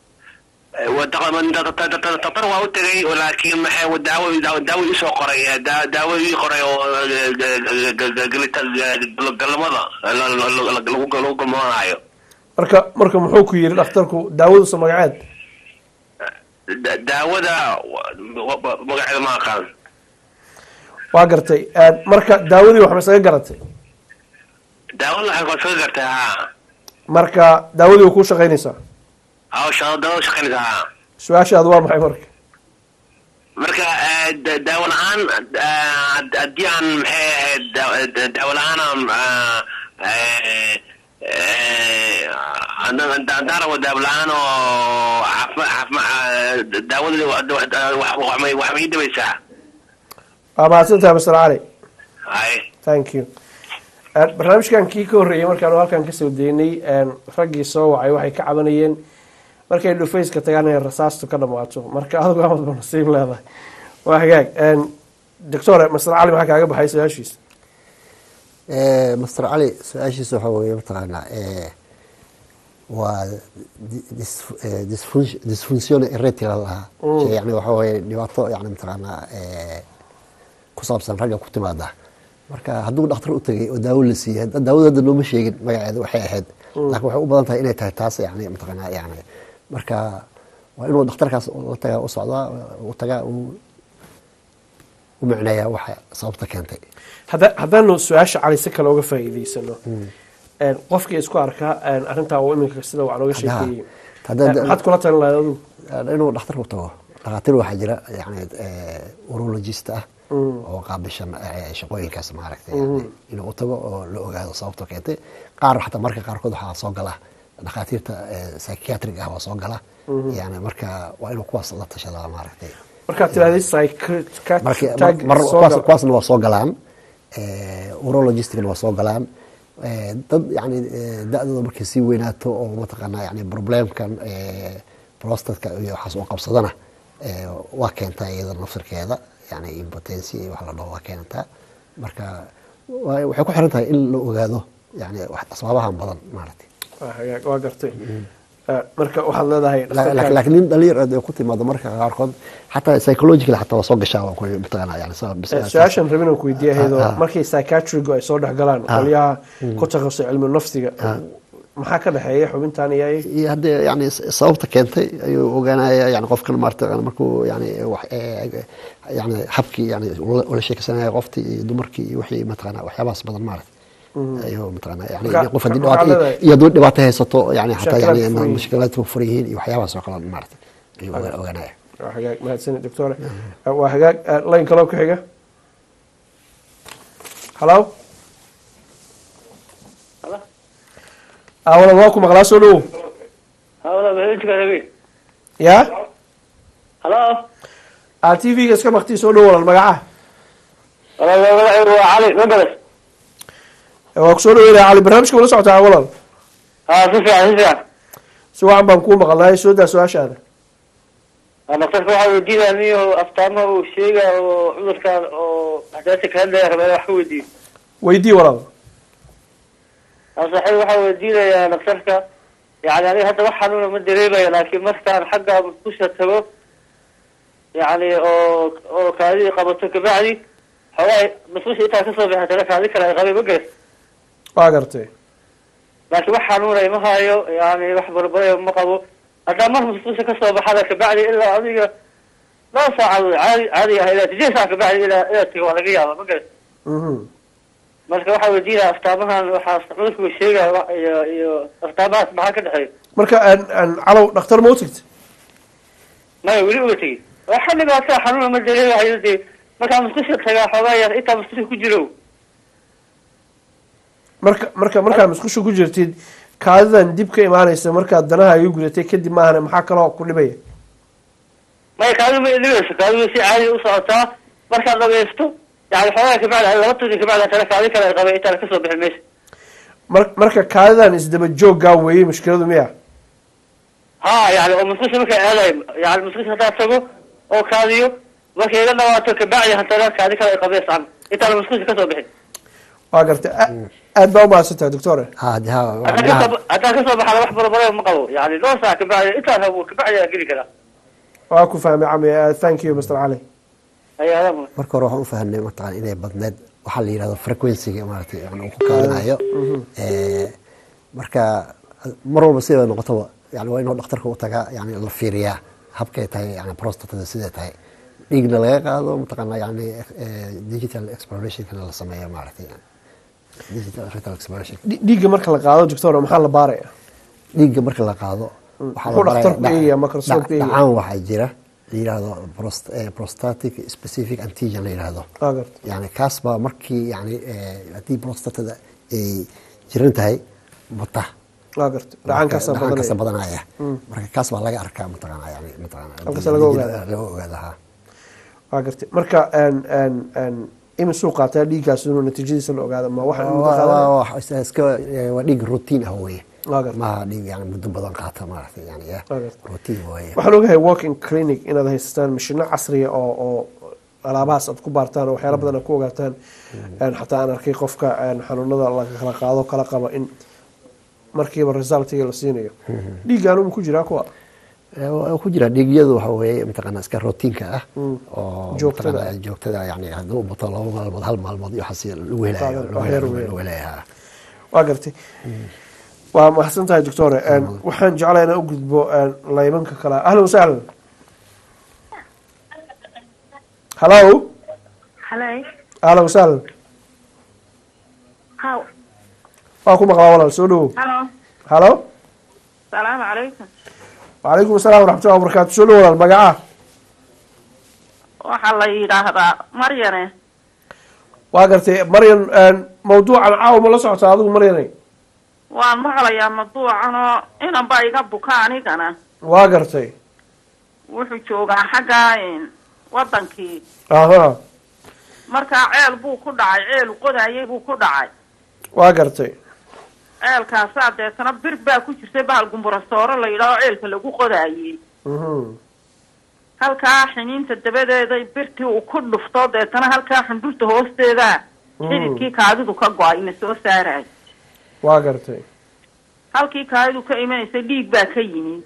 takhtar waa u tegay laakiin maxay daawo daawo- daawo isoo qoray daa- daawo ii qoray oo galamada lagu lagu galmoonaayo marka marka muxuu ku yidhi dhakhtarku daawadusa magaceed Da- daawada wa- wa- magaceeda ma aqaan waa gartay een, marka daawadii wax ma isaga garatay daawada waxay kaga gartay ha marka daawadii way kuu shaqaynaysaa hawsha daawada shaqaynaysa ha su-aashaadu waa maxay marka marka eh, da- daawo la-aan eh, haddii aan maxay ahayd daa- da- daawo la-aan aan eh, eh, haddaan haddaan rabo daawo la-aan oo caafima caafima daawada wax wax may wax may dhibaysaa waa mahadsantahay master cali hay thank you Een, barnaamijkan kii ka horreeyey markaanu halkan kasoo daynay een, raggii soo wacay waxay ka cabanayeen markay dhufayska tagaan inay rasaastu ka dhamaato marka adigu amad ba nasiib leedahay waa hagaag Een, doctore master cali maxaa kaaga baxay su-aashiisa Eh, master cali su-aashiisa waxaa weeye mataqaanaa eh, waa di- dis- eh, disfun- disfunction erectile lahaa Mm. Shay yani waxaa weeye dhibaato yani mataqaanaa eh, ku saabsan ragga ku timaada marka hadduu dhakhtar u tegay oo daawo la siiyey hadda daawada hadda nooma sheegin magaceeda waxay ahayd Mm. laakiin waxay u badan tahay inay tahay taas yani mataqaanaa yani marka waa inuu dhakhtarkaas la tagaa u socdaa u tagaa uu u micneeyaa waxa sababta keentay Hadda- haddaanu su-aasha cali si kale uga faa'iidaysano Een, qofkii isku arkaa een, arrintaa uu iminka sida waxaa nooga Hadda- sheekeeyey hadda- Een, maxaad kula talin lahayd adigu inuu dhakhtar u tago dhakhaatiir waxaa jira yani urologist ah Mm. oo qaabishan eh, shaqooyinkaas maaragtay Mhm. yani inuu u tago oo la ogaado sababta keentay qaar xataa marka qaarkood waxaa soo gala dhakhaatiirta eh, psychiatric ah waa soo gala Mhm. yani marka waa inuu kuwaas la tashadaa maaragtay markaad tirahdid Marka- psychiatric mar- soo kuwaas- gal- kuwaasna waa soo galaan eh, urologisticna waa soo galaan Eh, dad yani eh, da-dooda markay sii weynaato oo mataqaanaa yani problemkan eh, prostatka iyo waxaas oo qabsadana eh, waa keentaa iyada nafsirkeeda yani impotency iyo wax la dhaho waa keentaa marka waa- waxay ku xiran tahay in la ogaado yani wax- asbaabahan badan maaragtay waa hagaag waa gartay Een, marka waxaad leedahay La- dhakhtarkaaga- la- laakiin nin dhalinyar ah ay ku timaado marka qaarkood xataa psychological xataa waa soo gashaa waa ku mataqaanaa yani sa- bis- Ee, su-aashan rabin aan ku weydiiya ahayd oo Ah, ah. markay psychiatrigu ay soo dhex galaan Ah. qolyaha Mm. ku takhasusay cilmi nafsiga Ah. maxaa ka dhexeeya xubintan iyo ayaga iyo haddii yani s- sababta keentay ayuu ogaanaya yani qofkan maarata markuu yani wax eh, yani habkii yani ula ula sheekaysanaya qoftii iyo dumarkii iyo wixii mataqaana waxyaabahaas badan maarata Mhm. ayuu mataqaana yani Marka- qof haddii marka waxaa dhibaato leedahay- iyo hadduu dhibaato haysato yani xataa Mushkilaad yani furan yihiin. mushkilaadka ku furan yihiin iyo waxyaabahaas oo kale maarata ayuu oga- ogaanaya waa hagaag mahadsanid doctore waa hagaag Ee, line kaloo ku xiga halo awala waa ku maqlaa soo dhowow hawla barnaamijka rabi ya halo a t v-ga iska maktii soo dhow walal magaca magacaygu waa cali magaras waa ku soo dhaweynaya cali barnaamijka wala socotaa walal haa si fiican si fiican si wacan baan kuu maqalnay soo daa su-aashaada daktarka waxaa weydiinaya niyo aftaamaha uu sheega oo cudurkan oo axdaasa ka hadlaya rabaa wax ka weydiiyo weydii walal saaxiib waxaa weydiinayaa daktarka yani aniga hadda wax xanuuna ma dareemaya laakiin markaan xagga musqusha tago yani oo oo kaadidii qabato kabacdi xoogaa musqusha intaa kasoo bixatana kaadi kale ay qabay ma garas waa gartay laakiin wax xanuunay ma hayo yani wax barbaraya ma qabo haddaa mar musqusha kasoo baxada kabacdi ilaa adiga laba saacadood caadi caadi ah ilaa sideed saac kabacdi ilaa ilaa taga waa laga yaaba ma garas Mhm. marka waxaa weydiinaya astaamahan waxaa cudurku sheegaya wa- iyo iyo astaamahaas maxaa ka dhexeeya marka aan aan calow dhakhtar ma u tagta maya weli uga tegin waxa dhibaataa xanuuna ma dareemahayo dee markaa musqusha tagaa xoogaa yar intaa musqusha ku jiro marka marka markaa musqusha ku jirtid kaadidan dib ka imaanaysa markaad danaha iga gudatay kadib maahane maxaa kaloo ku dhibaya maya kaadu ma dhibayso kaadu si caadi u socotaa markaad dhageysto yani xoogaa kabacdi laba tuni kabacdi haddana kaadi kale ay qabay intaan kasoo bixin meesha mar marka kaadidan isdaba jooggaa weeyey mushkiladu miya ha yani oo musqusha markay aadayo yani musqusha haddaad tago oo kaadiyo markay iga dhawaato kabacdi haddana kaadi kale ay qabeys can intaan musqusha kasoo bixin waa gartay A- aad baa umahadsantahay doctore haddaan kasoo haddaan kasoo baxana wax barabare ma qabo yani dhowr saac kabacdi intaan habo kabacdi aan geli karaa waa ku fahmay cami Uh, thank you mr cali ayaa marka hore waxaan u fahanay mataqaan inay badneed waxaa la yidhahdo frequencyga maaragtay yani uu ku kaadinayo Eh, marka mar walba siday noqotaba yani waa inuu dhakhtarka u tagaa yani la fiiriyaa habkay tahay yani prostatada siday tahay dhiigna laga qaado mataqaana yani eh, digital explorationkana la sameeyo maaragtay digital rectal exploration Dhi- dhiigga marka la qaado doctor maxaa la baaraya dhiigga marka la qaado waxaa la Muxuu baraya dhakhtarku dhac- eegaya marka soo dhac- eegaya? dhacaan waxaa jira la yidhahdo prost- eh, prostatic specific antigen la yidhahdo waa gartay yani kaas baa markii yani eh, haddii prostatada ay jiran tahay bata waa gartay dhacaankaasaa dhacaankaasa badanaya badanaya Mm. marka kaas baa laga arkaa mataqaana yani mataqaana Halkaas laga ogaada. laga ogaada ha waa gartay marka aan aan aan imisuu qaataa dhiiggaas inuu natiijadiisa la ogaado ma waxaan muddo Waa- qaadanaya? waa- waa- iska- iska- eh, waa dhiig routine ah weye Waa gartay. maaha dhiig yani muddo badan qaata maaragtay yani ya Waa gartay. routine weye waxaan ogahay walking clinic inaad haysataan mashino casriya oo oo alaabahaas aad ku baartaan oo waxyaala badan aad ku ogaataan Een, xataa aan arkay qofka een, xanuunada la kala qaado kala qaba in markiiba resultiga la siinayo dhiiggaan uma ku jiraa kuwa Eh, waa ku jira dhiigyadu waxa weeye mataqaana iska routiinka ah Mm. oo Joogtada mataqaana joogtada yani hadduu u bato laba maalmood hal maalmood iyo waxaas lagu helayo Qaadan- lagu waa helayo heer weyn. lagu helayo ha. waa gartay waa mahadsan tahay doctore Een, waxaan jeclaa inaan u gudbo een, laymanka kale ahlan wasahlan hallo Hello. ahlan wasahlan How? waa ku maqlaa walaal soo dhawow Hello. hallo Salaamu calaykum. وعليكم السلام ورحمة الله وبركاته شو الأول المقعة Waxaa la yidhaahdaa Maryane. واقرتي مريم آن، موضوع العاو ما لسعت هذا مريم Waan maqlayaa mawduucan oo inanba iga buka anigana. واقرتي Wuxuu joogaa xagga een, wadankii. اها Markaa ceel buu ku dhacay, ceel qodayay buu ku dhacay. واقرتي Ceelkaasaa deetana bir baa ku jirtay bahal gumburasooro la yidhaaho ceelka lagu qodayay. مهم. Halkaa xiniinta dabadeeday birtii uu ku dhufto deetana halkaa xundurta hoosteeda Mm. xididkii kaadidu ka go-ay ina soo saaraya. واقرتي halkii kaadidu ka imanaysay dhiig baa ka yimid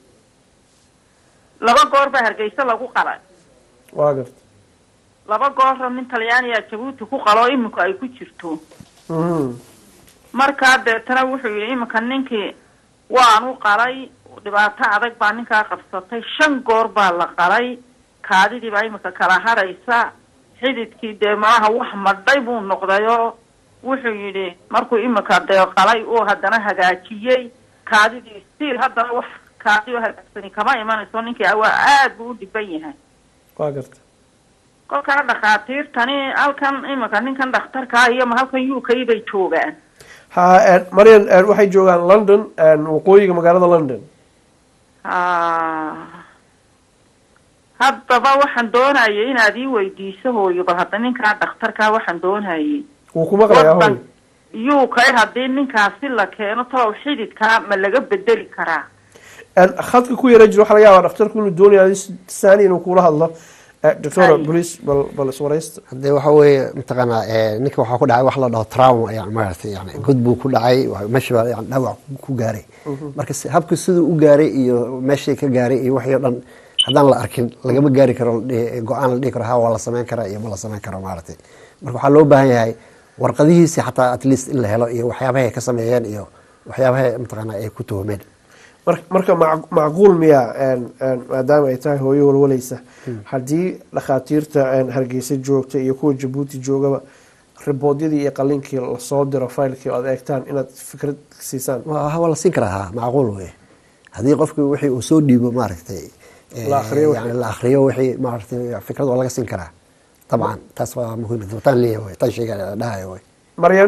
laba goor baa hargeysa lagu qalay واقرتي laba goorra nin talyaaniya jabuuti ku qaloo iminku ay ku jirto مهم. markaa deetana wuxuu yidhi iminka ninkii waanu qalay dhibaato adag baa ninkaa qabsatay shan goor baa la qalay kaadidii baa iminka kala haraysa xididkii dee malaha wax madhay buu noqdayoo wuxuu yidhi markuu iminka dee qalay uu haddana hagaajiyey kaadidii stiil haddana wax kaadi oo hagaagsani kama imanayso ninkii awaa aad buu u dhiban yahay واقرتي kolkaa dhakhaatiirtani halkan iminka ninkan dhakhtarkaa iyo ma halkan u k bay joogaan ها آن، مريم آن، waxay joogaan london آن، waqooyiga magaalada london Ah. haddaba waxaan doonayay inaad ii weydiiso hooyo bal hadda ninkaa dhakhtarkaa waxaan doonayay wuu ku maqlayaa hoy yuu kay haddii ninkaasi la keeno talow xididkaa ma laga bedeli karaa آن، khadka ku yara jiro waxaa laga yaabaa dhakhtarku inuu doonayo saani inuu kula hadlo doctor police bal bal iswaraysta hadee waxa weeye mataqaanaa eh, ninka waxaa ku dhacay wax la dhaho trauma yani maaragtay yani god buu ku dhacay wa- meesha baa yani dhaawac ku gaaray marka si- habka siduu u gaaray iyo meeshii ka gaaray iyo wixii o dhan haddaan la arkin lagama gaari karo la dhihi- go-aan la dhihi karo ha waa la samayn karaa iyo ma la samayn karo maaragtay marka waxaa loo baahan yahay warqadihiisi xataa at least in la helo iyo waxyaabahay ka sameeyeen iyo waxyaabahay mataqaanaa ay ku tuhumeen Mar- marka mac- macquul miya een, een, maadaama ay tahay hooyo walwalaysa haddii dhakhaatiirta een, hargeysa joogta iyo kuwa jabuuti joogaba riboodyadii iyo qalinkii lasoo diro faylkii oo aad eegtaan inaad fikrad siisaan waa waa la siin karaa ha macquul wey haddii qofki wixii uu soo dhiibo maaragtay eh, La akhriyo wixii. yani la akhriyo wixii maaragtay fikrad waa laga siin karaa dabcan taas waa muhiim tan leeyahay wey tan sheega dhahayo wey maryan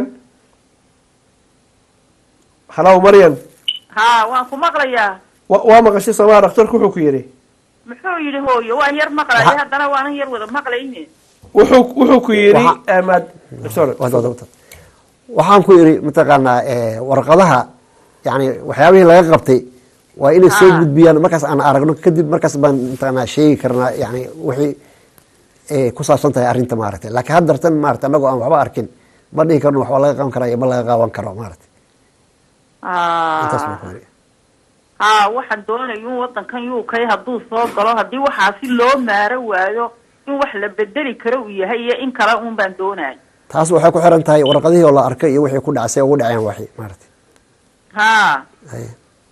halow maryan haa waan ku maqlayaa wa- waa maqashay soomaa dhakhtarku wuxuu ku yidhi muxuu yidhi hooyo waan yar maqlaya haddana waanan yar wada maqlayne wuxuu wuxuu ku yidhi Waxa- eh, maad- sorry. Wad- wad- wad. waxaan ku yidhi mataqaanaa eh, warqadaha yani waxyaabihii laga qabtay waa inay soo Ah. gudbiyaan markaas aan aragno kadib markaas baan mataqaanaa sheegi karnaa yani wixii eh, ku saabsan tahay arrinta maaragtay laakiin haddartan maaragtay annagoo aan waxba arkin ma dhihi karno waxba laga qaban karaa iyo ma laga qaban karo maaragtay intaas baan ku yidhi haa waxaan doonaya in wadankan uk hadduu soo galo haddii waxaasi loo maaro waayo in wax la bedeli karo uu yahay iyo in kale un baan doonaya taas waxay ku xiran tahay warqadihii oo la arkay iyo wixii ku dhacay say ugu dhaceen waxi maaragtay haa Haye.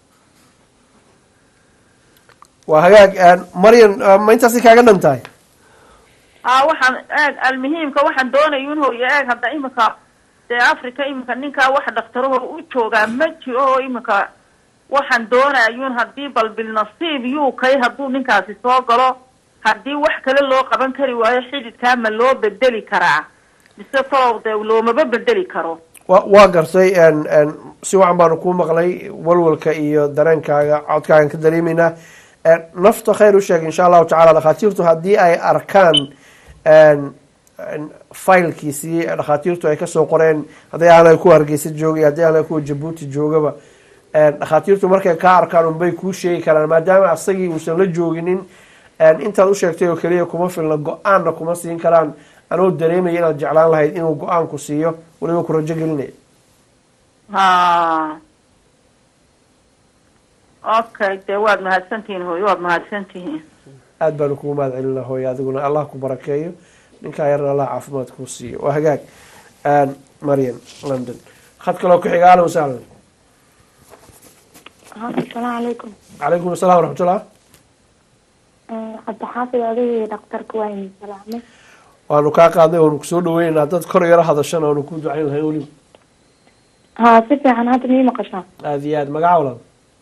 waa hagaag eh, maryan eh, ma intaasi kaaga dhan tahay haa waxaan eeg almuhiimka waxaan doonaya in hooyo eeg hadda imika dee africa imika ninkaa wax dhaktaraho u joogaa ma jiro oo imika waxaan doonaya in haddii bal bilnasiib uk hadduu ninkaasi soo galo haddii wax kale loo qaban kari waayo xididkaa ma loo bedeli karaa mise kolow dee loomaba bedeli karo wa waa gartay en- en, si wacan baanu kuu maqlay walwalka iyo dareenkaaga codkaagan ka dareemeynaa En, nafta khayr u sheeg insha allahu tacala dhakhaatiirtu haddii ay arkaan en- en, faylkiisii dhakhaatiirtu ay kasoo qoreen haddii aanay kuwa hargeysa joogay haddii aanay kuwa jabuuti joogaba En, dhakhaatiirtu markay kaa arkaan unbay kuu sheegi karaan maadaama asagii uusan la jooginin en, intaad u sheegtay oo keliya kuma filna go-aanna kuma siin karaan anoo dareemaya inaad jeclaan lahayd inuu go-aanku siiyo weliba ku rajo gelinaya ha okay dee waad mahadsantihiin hooyo waad mahadsantihiin aad baanu kugu mahad celina hooyo adiguna allah ku barakeeyo ninkaa yarna allah caafimaad kuu siiyo waa hagaag Aan, marian london khad kaloo ku xiga ahlan wasahlan asalaamu calaykum calaykum assalam waraxmatullah cabdixaafid adigii dhakhtarka waa idin salaamay waanu kaa qaadnay waanu kusoo dhaweynaynaa dad kor yaro hadashana waanu ku ducayn lahayn weliba haa si fiican hadda mii maqashaa aada iyo aad magaca walaal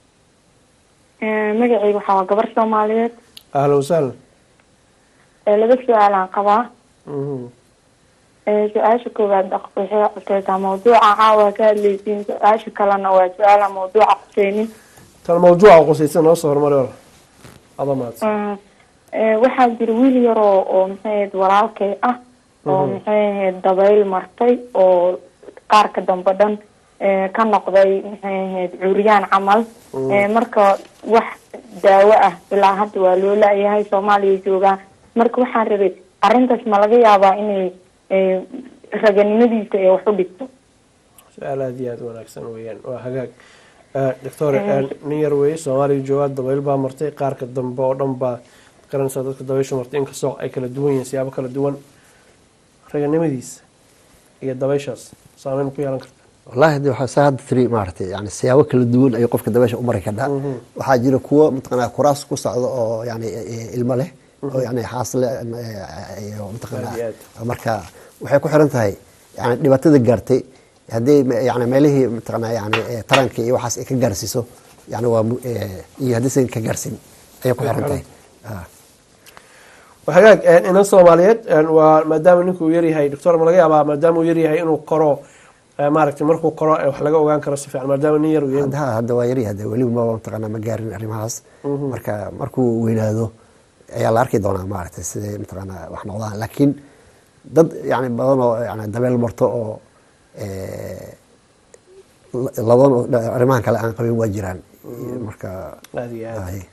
magacayga waxaa waa gabar soomaaliyeed ahlan wasahlan ee laba su-aalaan qabaa Mhm. Ee, su-aasha koowaad dhaq- waxay cuseysaa mawduuca caawa ka hadleysiin su-aasha kalena waa su-aala mawduuca quseynin tan mawduuca qusaysan noo soo horumari walaal ada mahadsan Mm, ee, waxaa jira wiil yar oo oo maxay ahayd walaalkay ah oo Mhm. maxay ahayd dabayl martay oo qaarka dambe dhan ee, ka noqday maxay ahayd curyaan camal Mm. Ee, marka wax daawo ah ilaa hadda waa loo la-yahay soomaaliya joogaa marka waxaan rabay arrintaas ma laga yaabaa inay ee, raganimadiisa ee wax u dhigto su-aal aada iyo aada wanaagsan weeyaan waa hagaag doctor Mm. nin yar weeye soomaaliya joogaa dabayl baa martay qaarka dambe oo dhan baa garanaysaa dadka dabaysha martay inkastoo ay kala duwan yihiin siyaabo kala duwan raganimadiisa iyo dabayshaas saameyn ku yeelan karta wallahi de waxaa saa hadda tiri maaragtay yani siyaabo kala duwan ayuu qofka dabeesha u mari kadhaa waxaa jira kuwo mataqanaa kuraas ku socdo oo yani eh, ilmo leh oo yani xaas leh eh, iyo mataqanaa Aad iyo marka waxay ku xiran tahay yani dhibaatada gaartay haddii me- yani meelihii mataqanaa yani eh, taranka iyo waxaas ay ka gaarsiiso yani waa mu- eh, iyo haddiisan ka gaarsin ayay ku Way ku xiran tahay xiran waa hagaag inan soomaaliyeed waa maadaama ninkuu yaryahay doctor ma laga yaabaa maadaama uu yaryahay inuu koro eh, maaragtay markuu koro eh, wax laga ogaan karo si fiican maadaama nin yar uu yahay hadda hadda waa yari hadda weliba maba mataqanaa ma gaarin arrimahaas Mhm. marka markuu weynaado ayaa la arki doonaa maaragtay siday mataqanaa wax noqdaan laakiin dad yani badan oo yani dabeel marto oo eh, la- labadan oo dha- arrimahan kale aan qabin waa jiraan marka aada iyo aad ay.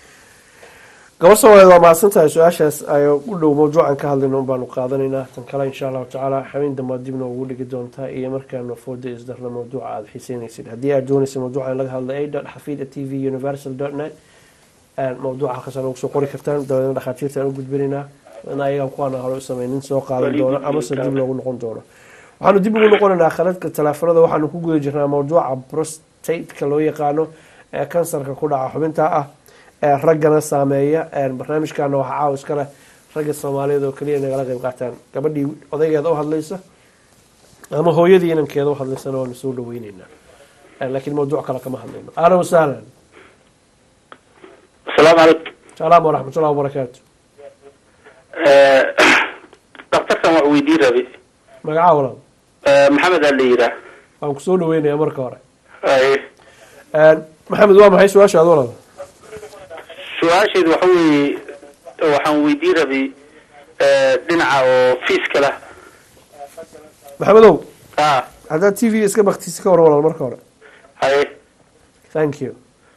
gabar soomaaliyeed waa mahadsantahay su-aashaas ay u dhow mawduucan ka hadlayno un baanu qaadanaynaa tan kale insha allahu tacaala xamin dambe aad dibna ugu dhigi doontaa iyo markaanu fooda isdarno mawduuca aada xiiseynaysid haddii aad doonaysa mawduuca in laga hadla a dot xafid t v universal dot net mawduuca halkaasaan ugu soo qori kartaan dabadeedna dhakhaatiirta aan u gudbinaynaa in ayagan kuwaana hore u sameynin soo qaadan doono amase dib loogu noqon doono waxaanu dib ugu noqonaynaa khaladka teleefanada waxaanu ku guda jirnaa mawduuca prostateka loo yaqaano ee kansarka ku dhaca xubinta ah ee raggana saameeya barnaamijkana waxaa caawa iska leh ragga soomaaliyeed oo keliya nagala qayb qaataan gabadhii odaygeeda u hadlaysa ama hooyadii inankeeda u hadlaysana waanu soo dhaweyneynaa Eh, laakiin mawduuc kale kama hadlayno ahlan wasahlan asalaamu calaykum salaam waraxmat ullahi wabarakaatu daktarkan wax weydii rabay magacaa walaal maxamed aa la yiraa waan kusoo dhaweynayaa marka hore Ay, Eh, maxamed waa maxay su-aashaada walaal su-aasheedu waxa weeye waxaan weydii rabay eh, dhinaca oo fiiskala maxamedow ah haddaad t v iska baktisi ka hor walaal marka hore haye thank you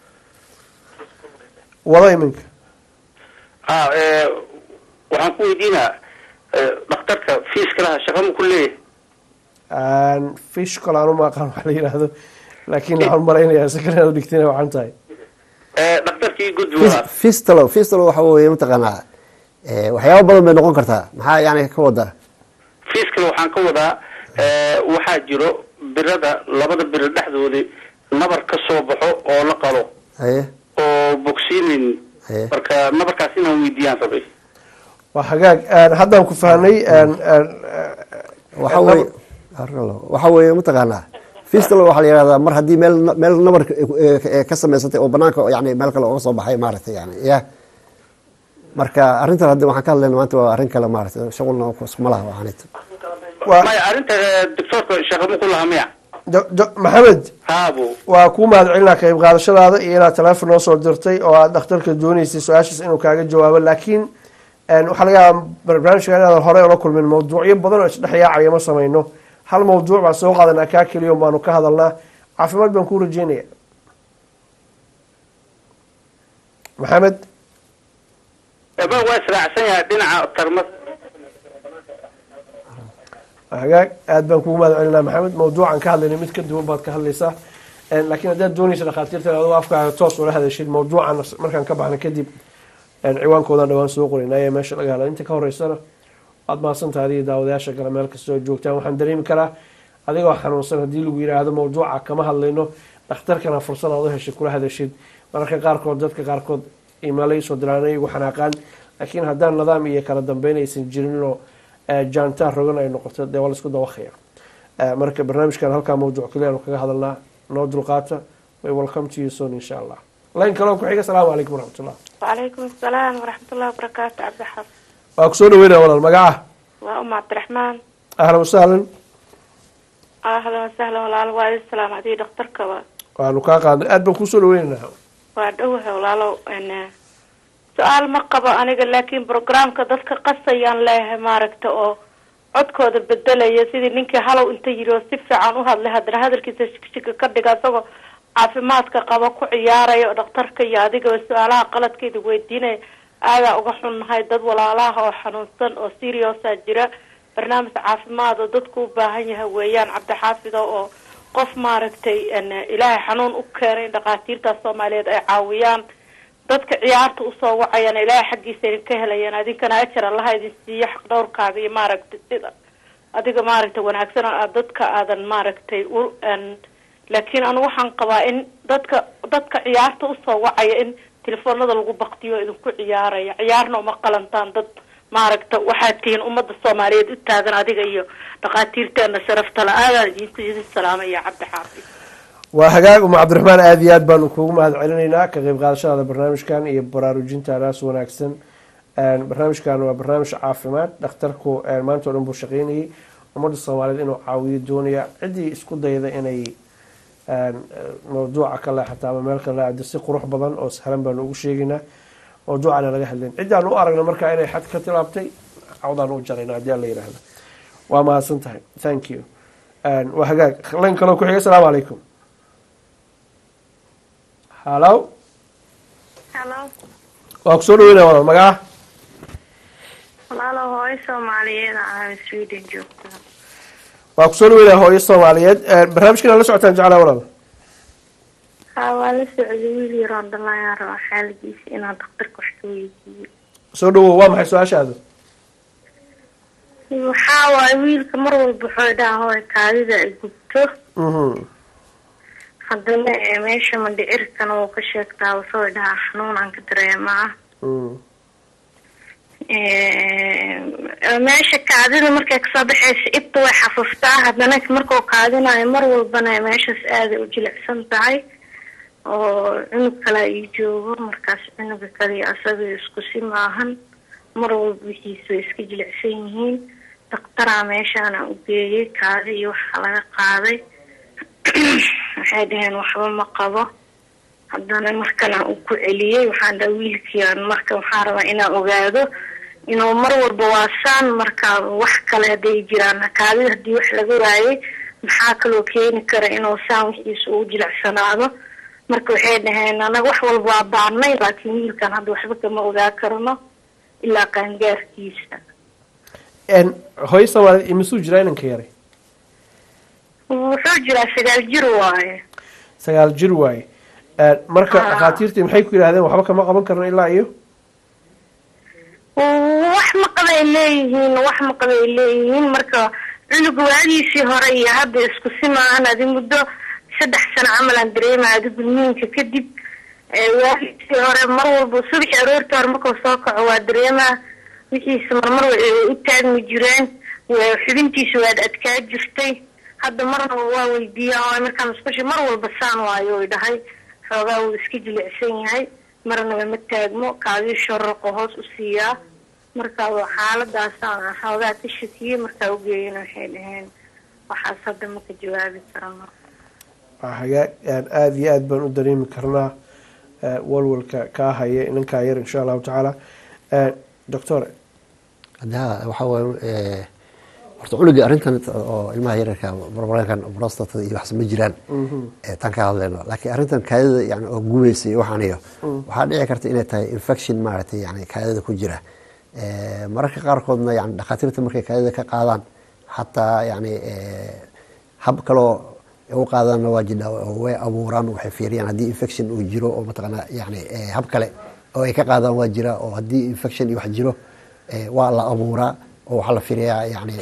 wada iminka ah eh, waxaan ku weydiinaa eh, dhakhtarka fiiskalaha shaqa ma ku leeyahay fish kale aan uma aqaan wax la yidhaahdo laakiin waxaan malaynayaa sakanaad dhigtina waxaan tahay Eh, dhakhtarkii gudbi waa fistalo fistalo waxa weeye mataqaanaa eh, waxyaabo badan bay noqon kartaa maxaa yani ka wadaa fiiskala waxaan ka wadaa eh, waxaa jiro birada labada biro dhexdoodi nabar ka soo baxo oo la qalo haye oo bogsiinin haye marka nabarkaas inaan weydiiyaan rabay waa hagaag Eh, haddaan ku fahnay eh, eh, waxa weeye waxa weeye mataqaanaa fistalo waxaa la yihahdaa mar haddii meel meel nabar ka samaysatay oo banaanka yani meel kale oga soo baxay maaragtay yani ya marka arrintan hadda waxaan ka hadlayna maanta waa arrin kale maaragtay shaqulna iskuma laha waxaanit maya arrinta eh, doctorka shaqa ma ku laha miya Jo- jo- maxamed haabo waa kuu mahad celinaa qayb qaadashadaada iyo inaad teleefon noo soo dirtay oo aad dhakhtarka dooneysay su-aashaas inuu kaaga jawaabo laakiin een, waxaa laga yaabaa barnaamijka inaadan horey ula kulmin mawduucyo badan oo isdhex yaacaya ma samayno hal mawduuc baan soo qaadanaa kaa keliya un baanu ka hadalnaa caafimaad baan kuu rajeynaya maxamed eba waa israacsan yahay dhinaca tarmad hagaag aad baan kugu mahad celinaa maxamed mawduucan ka hadlaynay mid ka duwan baad ka hadlaysaa Een, laakiin haddaad doonaysa dhakhaatiirta in adigu afkaaga toos ula hadashid mawduucan markaan ka baxna kadib een, ciwaankoodan dhawaan soo qoraynaa ee meesha laga hadla inta ka horeysana waad mahadsantahay adiga daawadayaasha kale meel kastoo joogtaan waxaan dareemi karaa adigoo xanuunsan haddii lagu yidhaahdo mawduuca kama hadlayno dhakhtarkana fursad aad u heshay kula hadashid mararka qaarkood dadka qaarkood imailay soo diraan igu xanaaqaan laakiin haddaan nidaam iyo kala dambeyn aysan jirinoo jaantaan rogan ay noqoto dee waa la isku dawaqaya Eh, marka barnaamijkan halkaa mawduuc kaliya aanu kaga hadalnaa noo dulqaata way welcome to you soon insha allah layn kaloo ku xiga asalaamu calaykum waraxmatullah وعليكم السلام ورحمة الله وبركاته عبد الحفظ waa kusoo dhaweynaya walaal magaca وأم عبد الرحمن ahlan wasahlan أهلا وسهلا ولا والد السلام عليكم دكتور كوا waanu kaa qaadnay aad baan kusoo dhaweynaynaa وأدوها ولا لو إن سؤال ما قبل أنا لكن برنامج dadka qasayaan leeyahay maaragta oo codkooda bedelaya sidii ninkii halow inta yiri oo si fiican u hadlay haddana hadalkiisa shikshika ka dhiga isagoo caafimaadka qaba ku ciyaaraya oo dhakhtarka iyo adigaba su-aalaha qaladkeeda weydiinaya aadaa uga xunnahay dad walaalaha oo xanuunsan oo seriosa jira barnaamij caafimaad oo dadku u baahan yahay weeyaan cabdixaafido oo qof maaragtay n ilaahay xanuun u keenay in dhakhaatiirta soomaaliyeed ay caawiyaan dadka ciyaarta usoo wacayana ilaahay xaggiisa idin ka helayaan adinkana ajar allaha idin siiyo xaq dhowrkaaga iyo maaragtay sida adiga maaragtay wanaagsan oo aad dadka aadan maaragtay u n laakiin anu waxaan qabaa in dadka dadka ciyaarta usoo wacaya in telefoonada lagu baktiyo idinku ciyaaraya ciyaarna uma qalantaan dad maaragta waxaad tihiin ummadda soomaaliyeed u taagan adiga iyo dhakhaatiirteena sharafta la aadaan idinku idin salaamaya cabdi xaafid waa hagaag uma cabdiraxmaan aada iyo aad baanu kuugu mahad celinaynaa ka qeyb qaadashadaada barnaamijkan iyo baraarujintaadaas wanaagsan barnaamijkan waa barnaamij caafimaad dhakhtarku maanta o dhan buu shaqeynayay ummadda soomaaliyeed inuu caawiyo doonaya ciddii isku dayda inay mawduuca ka leexata ama meel kale leexdo si qurux badan oo sahlan baanu ugu sheegaynaa mawduucana laga hadlayn ciddii aan u aragna markaa inay xad ka tilaabtay cawdaan u jarayna haddii aan la yidhaahdo waa mahadsan tahay thank you waa hagaag layn kaloo ku xiga asalaamu calaykum hallo Hello. waa kusoo dhaweynaya walaal magaca Walaalo hooyo Soomaaliyeed ah Sweden joogta. waa kusoo dhaweynaya hooyo soomaaliyeed barnaamijkan aad la socotaan jeclaa walaal Ha waa la socday wiil yar oo dhalaan rabo xaaladiisa inaan dhakhtarka wax ka weydiiyo. soo dhawow waa maxay su-aashaada Waxaa waaye wiilka mar walba wuxuu dhahaa hooyo kaadida ay gubto. Mhm. Haddana ee meesha mandhicirkana wuu ka sheegtaa wuxuu dhahaa xanuun aan ka dareemaa. Mm. meesha kaadida markay kasoo baxaysa ibta way xafuftaa haddana markuu kaadinayo mar walbana meeshaas aaday u jilicsan tahay oo cunug kale ii joogo markaas cunuga kale iyo asaga isku si maahan mar walba wixiisa way iska jilicsan yihiin daktaraa meeshaana u geeyay kaadi iyo waxa laga qaaday waxay dhaheen waxba ma qabo haddana markana uu ku celiyey waxaan dhaha wiilkiian marka waxaan rabaa inaan ogaado inuu mar walba waasaan marka wax kale hadday jiraan kaadida haddii wax laga waayay maxaa kaloo keeni kara inuu saan wixiisa ugu jilicsanaado marka waxay dhaheen anaga wax walba waa baarnay laakiin wiilkan hadda waxba kama ogaa karno ilaa qaangaarkiisa hooyo soomaaliyeed imisuu jiraa inanka yaray wuxuu jiraa sagaal jir waaye sagaal jir waaye marka dhakhaatiirtii maxay ku yidhahdeen waxba kama qaban karno ilaa iyo wax maqabay leeyihiin wax maqabay leeyihiin marka cunuga waadiisii hore iyo hadda isku si maahan adi muddo saddex sano camalaan dareema adi gudniinka kadib waadiisii hore mar walba subaxi aroortii hore markuu soo kaco waa dareemaa wixiisa marmar way u taagmi jireen xubintiisa waad adkaa jirtay hadda marna waa weydiiyaa markaa musqusha mar walba saan waayo way dhahay xoogaa wuu iska jilicsan yahay marnaba ma taagmo kaadii shororqo hoos u siiyaa marka xaaladaasaan xoogaa ka shakiyey markaa ugeeyana waxay dhaheen waxaas hadda maka jawaabi karano hagaag aada iyo aada baan u dareemi karnaa walwalka kaa haya inankaa yar insha allahu tacaala doctor hadda waxaa waaye horta cunuga arrintan oo ilmaha yararka barbarankan brostatada iyo waxas ma jiraan tan ka hadlayno laakiin arrintan kaadida yani oo gubaysa iyo waxaan iyo waxaa dhici karta inay tahay infection maaragtay yani kaadida ku jira mararka qaarkoodna yani dhakhaatiirta markay kaadida ka qaadaan xataa yani hab kaloo u qaadaanna waa jidha way abuuraan waxay fiiriyaan haddii infection uu jiro oo mataqaanaa yani hab kale oo ay ka qaadaan waa jira oo haddii infection iyo wax jiro waa la abuuraa oo waxaa la fiiriyaa yani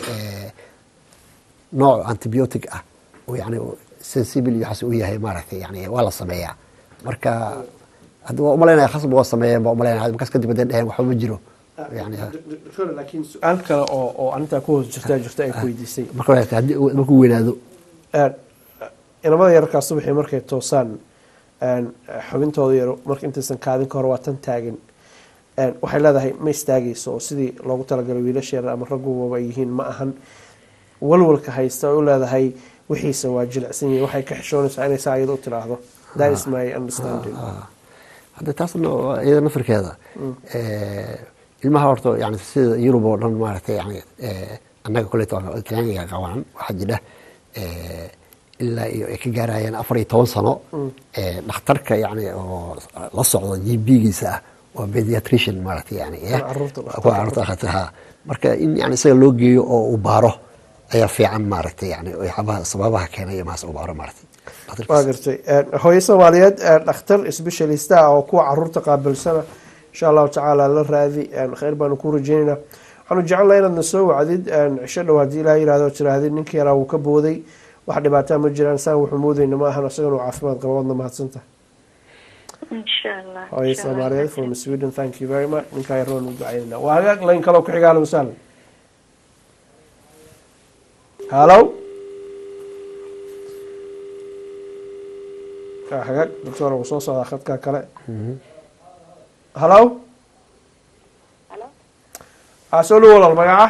nooc antibiotic ah oo yani sensible iyo waxaas u yahay maaragtay yani waa la sameeyaa marka hadda waa umalaynaya khasab waa sameeyeen baa umalaynaya markaas kadib hadday dheheen waxba ma jiro yani doctor laakiin su-aal kale oo oo arrintaa ku hoos jirtaa jirta ay ku weydiisay marka haddii markuu weynaado inamada yararkaa subaxii markay toosaan xubintooda yar marka intaysan kaadin ka hor waa tan taagin waxay leedahay ma istaagayso oo sidii loogu talagalay wiilasha yarar ama ragguwaba ay yihiin ma ahan walwalka haysta ay u leedahay wixiisa waa jilicsan yihin waxay ka xishoonaysaa inay saa iyada u tiraahdo that is my understanding hadda taasna iyada nafirkeeda ilmaha horta yani sida yurub oo dhan maaragtay yani annaga koleyta talyaaniga qabaan waxaa jira ilaa iyo ay ka gaarayaan afar iyo toban sano dhakhtarka yani oo la socda g b-giisa ah waa pediatrician maaragtay yani kuwa caruurta akhata ha marka in yani isaga loo geeyo oo uu baaro ayaa fiican maaragtay yani waxyaabaha sababaha keenaya maas uu baaro maaragtay waa gartay hooyo soomaaliyeed dhakhtar specialista ah oo kuwa caruurta qaabilsana insha allahu tacaala la raadi kheyr baanu ku rajeynayna waxaanu jecelnaha inaad na soo wacdid cisho dhow haddii ilaah yirahdo tirahdid ninkii yaraa wuu ka booday wax dhibaataa ma jiraan saan wuxuu moodayna ma ahan isagan uu caafimaad qaba waadna mahadsantaha hooyo soomaaliyeed from sweden thank you very much ninkaa yaroon u ducaynayna waa hagaag layn kaloo ku xiga ahlan wasahlan hallo hagaag doctor wuu soo socdaa khadka kale hallo a soo dhow walaal magaca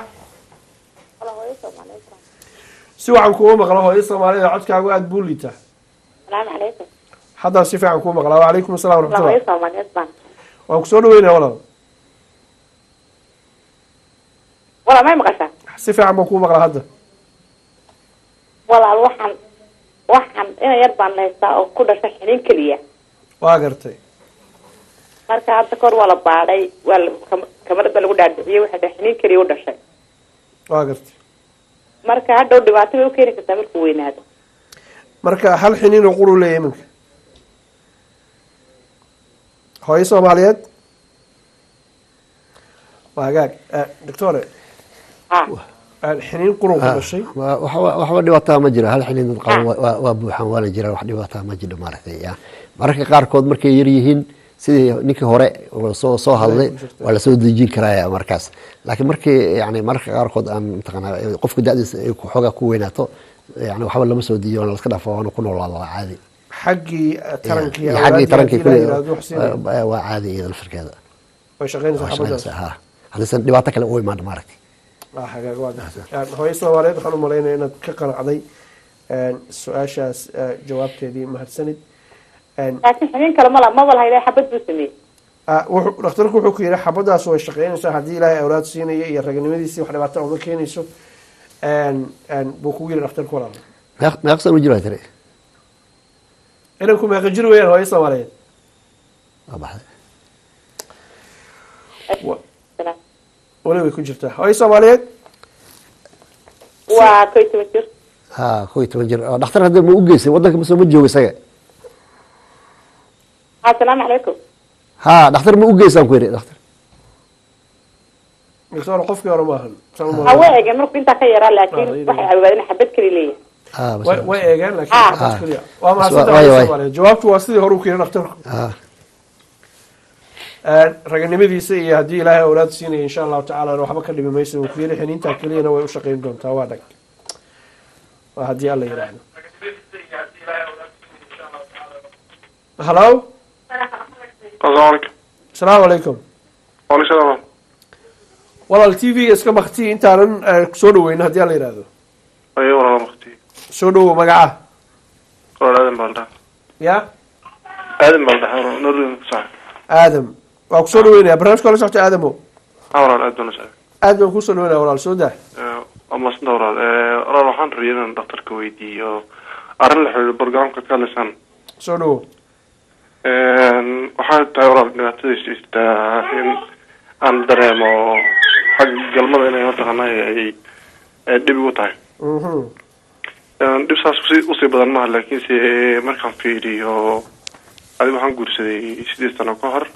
si waxaan kugu maqla hooyo soomaalida codkaagu aada buu liitaa salaamu calaykum haddaan si fiican kuu maqlaa wacalaykum assalam hooyo waraxmatullah soomaaliyeed baan waan kusoo dhaweynaya walaal walaal may maqashaa si fiican baan kuu maqlaa hadda walaal waxaan waxaan ina yar baan haystaa oo ku dhashay xiniin keliya waa gartay marka hadda kahor waa la baadhay waa la kam- kamarad baa lagu dhaadhiciyey waxay dhahay xiniin keliya u dhashay waa gartay marka hadhow dhibaato bay u keeni kartaa markuu weynaado marka hal xiniin oo quru leeyahay iminka hooyo soomaaliyeed waa hagaag doctore xiniin qurun ku dhashay Wa- waxba waxba dhibaataa ma jiro hal xilin dad qaban waa- waa waa buuxaan waana jiraan wax dhibaataa ma jiro maaragtay ya mararka qaarkood markay yar yihiin sidii ninkii hore uu soo soo hadlay waa lasoo dejin karaya markaas laakiin markii yani mararka qaarkood aan mataqaanaa qofka da-diisa ay ku- xoogaa ku weynaato yani waxba lama soo dejiyo waana laska dhaafo waana ku noolaada waa caadi xaggii tarankii iyo xaggii tarankii ilaah kulli yiraahdo wax siinaya. waa- waa caadi iyada lafirkeeda way shaqaynaysaa Waa xabadaas shaqaynaysaa, ha haddaysan dhibaato kale u imaan maaragtay Ah, hagaag waa gartay. hooyo soomaaliyeed waxaan u malaynaya inaad ka qanacday een, su-aashaas eh, jawaabteedii mahadsanid Een, laakiin xubin kale mala maba lahayda xabad buu sameeyey ah, wuxuu- dhakhtarku wuxuu ku yidhi xabadaas way shaqaynaysaa haddii ilaahay awlaad siinaya iyo raganimadiisii wax dhibaato uma keenayso Een, een, buu kugu yidhi dhakhtarku walaal meeq meeq sano jiro tiri inanku meeqa jir weeyaan hooyo soomaaliyeed waa baxday weli way ku jirtaa hooyo soomaaliyeed waa koy toban jir ha kow iyo toban jir oo dhakhtar hadda ma u geysay waddanka masoo ma joogo isaga asalaamu calaykum ha dhakhtar ma u geysaan ku yidhi dhakhtar doctor qofkii hore maahan Saan u ha malaynaya. way eegeen marku intaa ka yaraa laakiin waxay ogaadeen xabad keli leeyahay ha way way eegeen laakiin Ah. xabad keliya waa Waa- mahadsantahay waay, hooyo waay. soomaaliyeed jawaabtu waa sidii hore u keenay dhakhtarku ha Een, raganimadiisa iyo haddii ilaahay awlaad siinaya insha allahu tacaala waxba ka dhimi mayso uu ku yiri xiniintaa keliyana way u shaqayn doontaa waa dhag waa haddii alla yidhaahdo halo asalaamu calaykum asalaamu calaykum waaleykum salaam walaal t v-ga iska makti intaanan eh, soo dhaweyno haddii alla yidhaahdo ayo walaala makti soo dhawow magaca walaal aadan baa la dhaha ya aadan baa la dhaha walaal norway ku sax aadam waa ku soo dhaweynaya barnaamijka la socota aadamo ha walaal aad baan u sax aad baan kusoo dhaweynaya walaal soo dah waa maasanta walaal Eh, walaal waxaan rabay inaan dhakhtarka weydiiyo arrin la xiriiro barnaamijka ka hadlaysaan soo dhawow waxay tahay walaal dhibaatadiisa jirtaa in aan dareemo xagga galmada inay mataqaanaa ay ay dhib igu tahay Mhm. Een, dhib saas usii usii badan maaha laakiinse markaan fiiriyo adiga waxaan guursaday sideed sano ka hor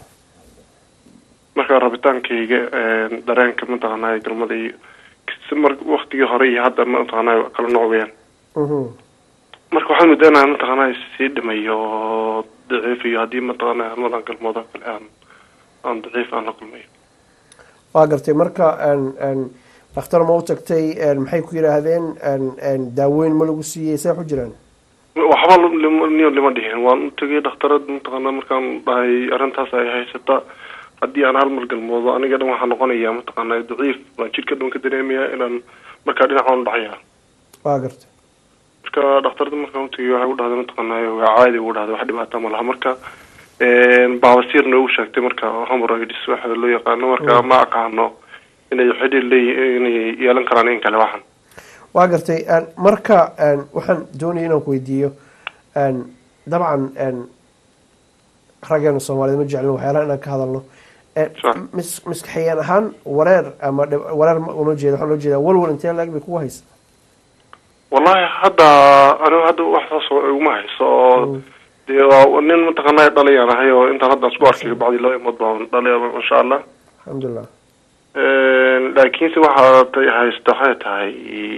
marka rabitaankayga een, dareenka mataqaanaa galmada iyo si mar waktigii hore iyo hadda mataqaanaa kala nooc weyaan Mhm. marka waxaan muddaynaa mataqaanaa sii dhimayo daciif iyo haddii mataqaanaa halmadan galmoodo kale aan aan daciif aan la kulmayo waa gartay marka een, een, dhakhtar ma u tagtay een, maxay ku yidhaahdeen een, een, daaweyn ma lagu siiyey see ku jiraan waxba lima- niyo lima dhihin waan u tegay dhakhtarad mataqaanaa markaan dhahay arrintaas ay haysata haddii aan hal mar galmoodo aniga dhan waxaa noqonayaa mataqaanaa daciif baan jidhka dhan ka dareemayaa inaan markaa dhinacaan u dhacayaa waa gartay marka dhakhtarada markaan u tegay waxay u dhahday mataqaanaa waa caadi ugu dhahday wax dhibaata ma laha marka een, baabasiir noogu sheegtay marka hemorrhoids waxa loo yaqaano marka ma aqaano inay xidhiir leeyihiin inay yeelan karaan in kale waxan waa gartay een, marka een, waxaan doonaya inaan ku weydiiyo een, dabcan een, raggeena soomaaliyed ma jeclin waxyaalaha inaan ka hadalno Een, mis- maskaxiyeen ahaan wareer ama dhib- wareer ma uma jeeda waxaan loo jeedaa walwal intee laag bay kugu haysa wallahi hadda anigu hadda wax saas oo iguma hayso oo dee waa nin mataqaanaa dhalayaan ahay oo intaan hadda isku arkay bacdi laba imood baan dhalay insha allah alxamdulilah laakiinse waxaa tay haysta waxay tahay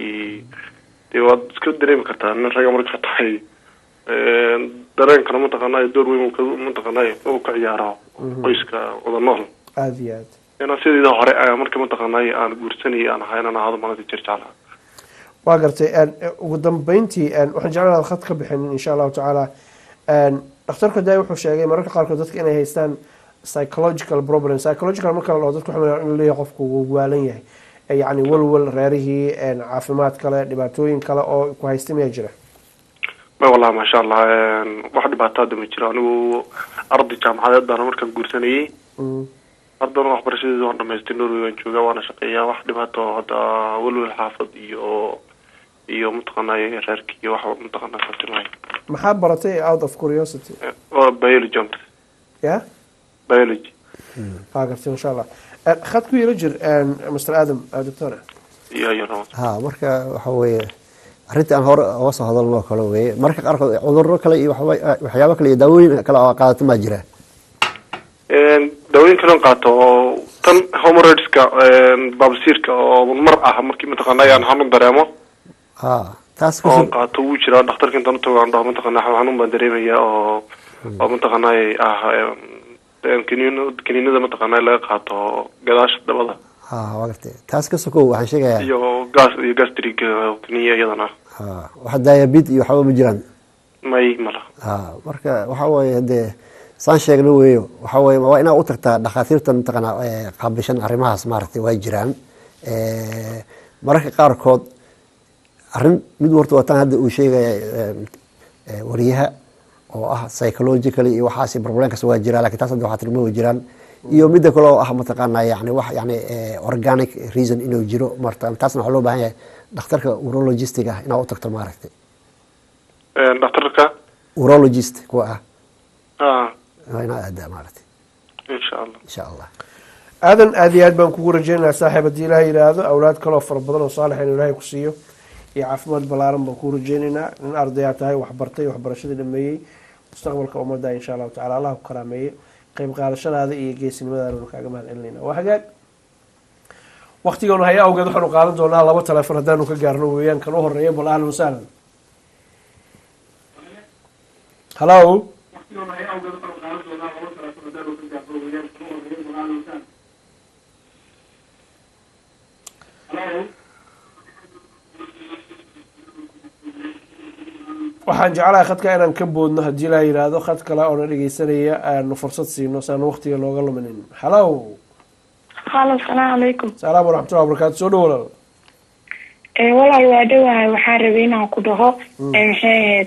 dee waad iska dareemi kartaa nin raga marka tahay dareenkana mataqaanaa door weyn uu ka- mataqaanaa uu ka ciyaaro qoyska wada nool aada iyo aad inaan sideeda hore ah, marka mataqaanaa aan guursanayay aan ahay inaan ahaado manadi jir jeclaha waa gartay een, ugu dambeyntii een, waxaan jeclaan inaad khad ka bixin insha allahu tacaala een, dhakhtarka daai wuxuu sheegay mararka qaarkood dadka inay haystaan psychological problem psychological marka la dhaho dadka waxaa inuu leeyahay qofku wuu waalan yahay Ee, yacni walwal reerihii een, caafimaad kale dhibaatooyin kale oo ku haysta miyaa jira ma wallahi maasha allah wax dhibaato hadda ma jiro anigu arday jaamacadeed baana markaan guursanayay Mm. haddana waxbarashadeeda waan dhamaystay norway waan joogaa waana shaqeeyaa wax dhibaato hadda welwel xaafad iyo iyo mataqaanaa reerka iyo wax mataqaanaa sabtimahay maxaa baratay out of curiosity waa biology on ya biology waa gartay insha allah Een, khad ku yelo jir een, mr adam uh, doctor iyo iyo nabad ha marka waxa weeye arrintii aan hore uga soo hadalno kale weeye marka qaarkood cudurro kale iyo waxba- waxyaabo kale iyo daawooyin kale oo qaadato maa jira daawooyin kalen qaato oo tan homoredska baabasiirka oo mar ah markii mataqaanaa aan xanuun dareemo ha taas oo qaato wuu jiraa dhakhtarka intaan utago aan dhaho mataqaanaa xanuun baan dareemaya oo oo mataqaanaa ah em, kaniin kaniinada mataqaanaa laga qaato gadaasha dabada ha waa gartay taas ka sokow waxaan sheegayaa iyo gas iyo gastrig kaniya iyadana ha wax diabet iyo waxba ma jiraan may mala ha marka waxa waaye hadee saan sheegna weeyo waxa waaye waa inaad u tagtaa dhakhaatiirta mataqaanaa eh, qaabilshan arrimahaas maaragtay way jiraan Eh, mararka qaarkood arrin mid warta wataan hadda uu sheegaya eh, eh, wariyaha oo ah psychologically iyo waxaasi problemkas waa jiraa lakin taas hadda waxaa tilmaami way jiraan iyo midda kale oo ah mataqaanaa yani wax yani eh, organic reason inuu jiro marta taasna waxaa loo baahan yahay dhakhtarka urologistic ah inaad u tagto maaragtay dhakhtarka urologist kuwa ah ha waa inaad aadaa maaragtay insha allah insha allah aadan aad iyo aad baan kugu rajeynayaa saaxiib haddii ilaah yidhaahdo awlaad kaloo fara badan oo saalix inuu ilaahay ku siiyo iyo caafimaad ballaaran baan kugu rajeynaynaa nin ardayaa tahay waxbartay waxbarashadii dhameeyey mustaqbalka ummadda insha allahu tacala allah ku karaameeye qeyb qaadashadaada iyo geesinimadaana kaaga mahad celinayna waa hagaag waktigoonu haya awgeed waxaanu qaadan doonaa laba teleefon haddaanu ka gaarno weeyaan kan u horeeya bal ahlan wasahlan hallo waxaan jeclahay khadka inaan ka boodno haddii laa yidhaahdo khad kale oona dhegeysanaya aanu fursad siino si aan waqtiga looga luminin hallo halo asalaamu calaykum salaam waraxmatullahi wabarakaatu soo dhow walaal ee walaal waa dhowahay waxaan rabay inaan ku dhaho ee maxay ahayd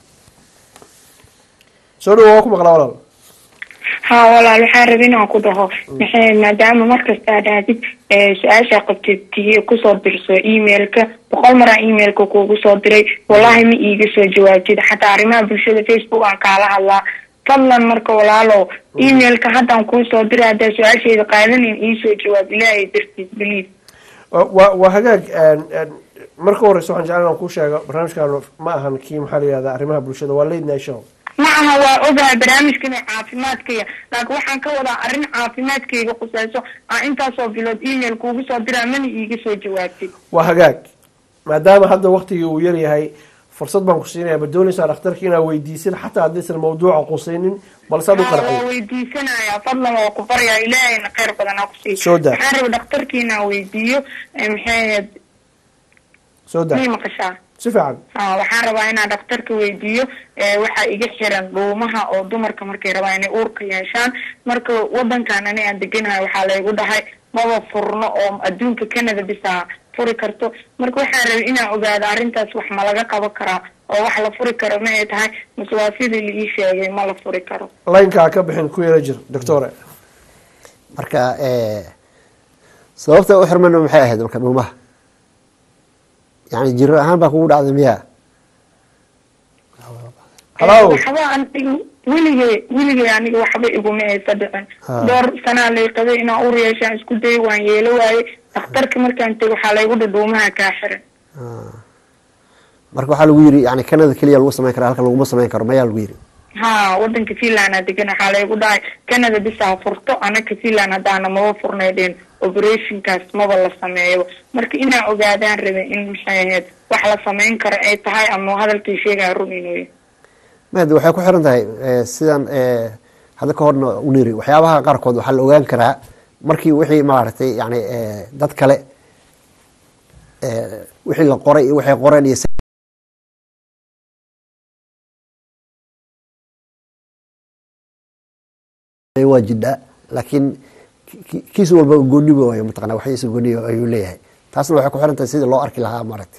soo dhow waa ku maqlaa walaal ha walaal waxaan rabay inaan ku dhaho maxay ahayd maadaama markasta aad aadid ee su-aasha qabtid tii kusoo dirso emailka boqol maraa emailka kuugu soo diray wallahi ma iiga soo jawaabtid xataa arrimaha bulshada facebook aan kaala hadlaa fadlan marka walaalow emailka haddaan kuu soo diray haddaa su-aasheeda qaadanin iisoo jawaab ilaahay dartiis believe waa waa hagaag marka horeysa waxaan jeclaan inaan kuu sheego barnaamijkan ma ahan kii maxaa la yihahda arrimaha bulshada waa late night show ma aha waa ogahay barnaamijkana caafimaadkaya laakiin waxaan ka wadaa arrin caafimaadkayga khuseyso aan intaasoo bilood email kuugu soo diraa mana iiga soo jawaabtid waa hagaag maadaama hadda waktigii uu yar yahay fursad baan ku siinaya ma doonaysaa dhakhtarka inaad weydiisid xataa haddaysan mawduuca qusaynin balse aad u waa qarxiyo weydiisanaya fadlan waa ku baryaa ilaahayna kheyr badan ha kusiiyo Soo daa. waxaan raba dhakhtarkii inaan weydiiyo ee maxay ahayd soo daa mii maqashaa si fiican ha waxaan rabaa inaan dhakhtarka weydiiyo ee waxaa iga xiran dhuumaha oo dumarka markay rabaan inay uurka yeeshaan marka wadankan ani aan deganahay waxaa laygu dhahay maba furno oo adduunka canada bisaa furi karto marka waxaan rabay inaan ogaado arrintaas wax ma laga qaban karaa oo wax la furi karo ma ay tahay mase waa sidii la ii sheegay ma la furi karo laynkaa ka bixin ku yara jir doctore marka eh, sababta u xirmayna maxay ahayd marka dhuumaha yani jiro ahaan baa kugu dhacday miyaa Hello. waxba aniga weligay weligay aniga waxba iguma aysa dhicin Ha. dhowr sanaa lay qabay inaan ur yeeshaan isku day waan yeelo waaye dhakhtarka markaan tegay waxaa laygu dhudhuumaha kaa xiran marka waxaa lagu yiri yani canada keliya lagu samayn kara halka laguma samayn karo mayaa lagu yiri ha wadanka finland aa degan waxaa laygu dhahay canada bisaa furto anaka finland haddaana maba furnaydeen operationkaas maba la sameeyo marka inaan ogaadaan rabay in maxay ahayd wax la samayn karo ay tahay ama hadalkii sheegaya run inuu yahay made waxay ku xiran tahay eh, sidan eh, hadda ka horna u niri waxyaabaha qaarkood waxaa la ogaan karaa markii wixii maaragtay yani eh, dad kale eh, wixii la qoray iyo waxay qoreen iyo si- waa jidha laakiin ki- ki- kiis walba gooniba waayo mataqana waxyiisa gooniya ayuu leeyahay taasna waxay ku xiran tahay sidii loo arki lahaa maaragtay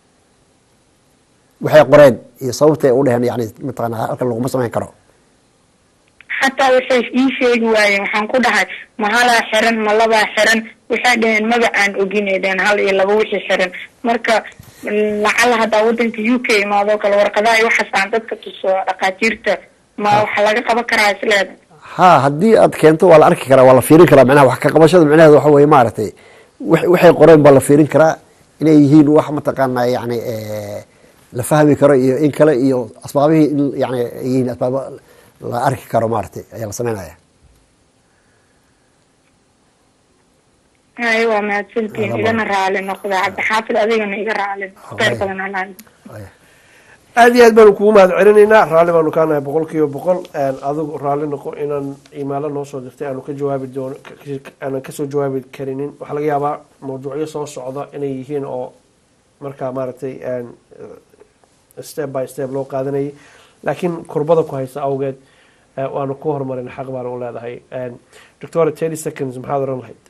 waxay qoreen iyo sababtay u dheheen yani mataqana halkan laguma samayn karo xataa waxay ii sheegi waayeen waxaan ku dhahay ma halaa xiran ma labaa xiran waxay dhaheen maba aan ogineydeen hal iyo laba wixii xiran marka lacala haddaa wadanka u k imaadoo kale warqadaha iyo waxaas aan dadka tuso dhakhaatiirta ma waxa laga qaban karaa isleeda ha haddii aad keento waa la arki karaa waa la fiirin karaa macnaha wax ka qabashada macnaheeda waxa weye maaragtay wax- waxay qoreen baa la fiirin karaa inay yihiin wax mataqaana yani eh, la fahmi karo iyo in kale iyo asbaabihii in yani ay yihiin asbaabo la arki karo maaragtay ayaa la sameynaya hay waa mahadsantiin Alaba. igana raali noqda cabdixaafid adigana iga raali kheyr badan alaa aad iyo aad baanu kugu mahad celinaynaa raalli baanu kaa nahay boqol kiiba boqol adigu raalli noqo inaan imaalo noo soo dirtay aanu ka jawaabi doono aanan kasoo jawaabi karinin waxaa laga yaabaa mawduucyo soo socda inay yihiin oo markaa maaragtay step by step loo qaadanayay laakiin kurbada ku haysa awgeed waanu ku horumarin xaq baanu u leedahay doctor thirty seconds maxaad oran lahayd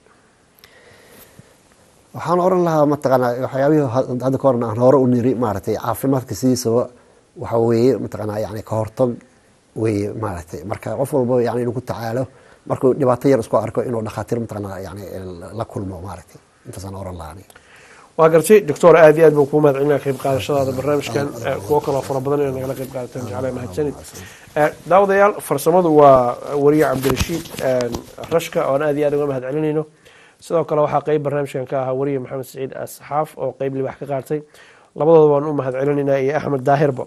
waxaan oran lahaa mataqaanaa waxyaabihii hadda ka horna aan hore u niri maaragtay caafimaadka sidiisaba waxa weeye mataqaanaa yani ka hortag weeye maaragtay marka qof walba yani inuu ku tacaalo markuu dhibaato yar isku arko inuu dhakhaatiir mataqaanaa yani la kulmo maaragtay intaasaan oran lahaa aniga waa gartay doctor aad iyo aad baan kuu mahad celinaya qayb qaadashadaada barnaamijkan kuwo kaloo fara badan inay nagala qayb qaadataan jeclaa mahadsanid daawadayaal farsamadu waa wariye cabdirashiid rashka oon aad iyo aad uga mahad celinayno sidoo kale waxaa qeyb barnaamijkan ka ahaa wariye maxamed saciid asxaaf oo qeyb libax ka qaatay labadooda waan u mahad celinaynaa iyo axmed daahirba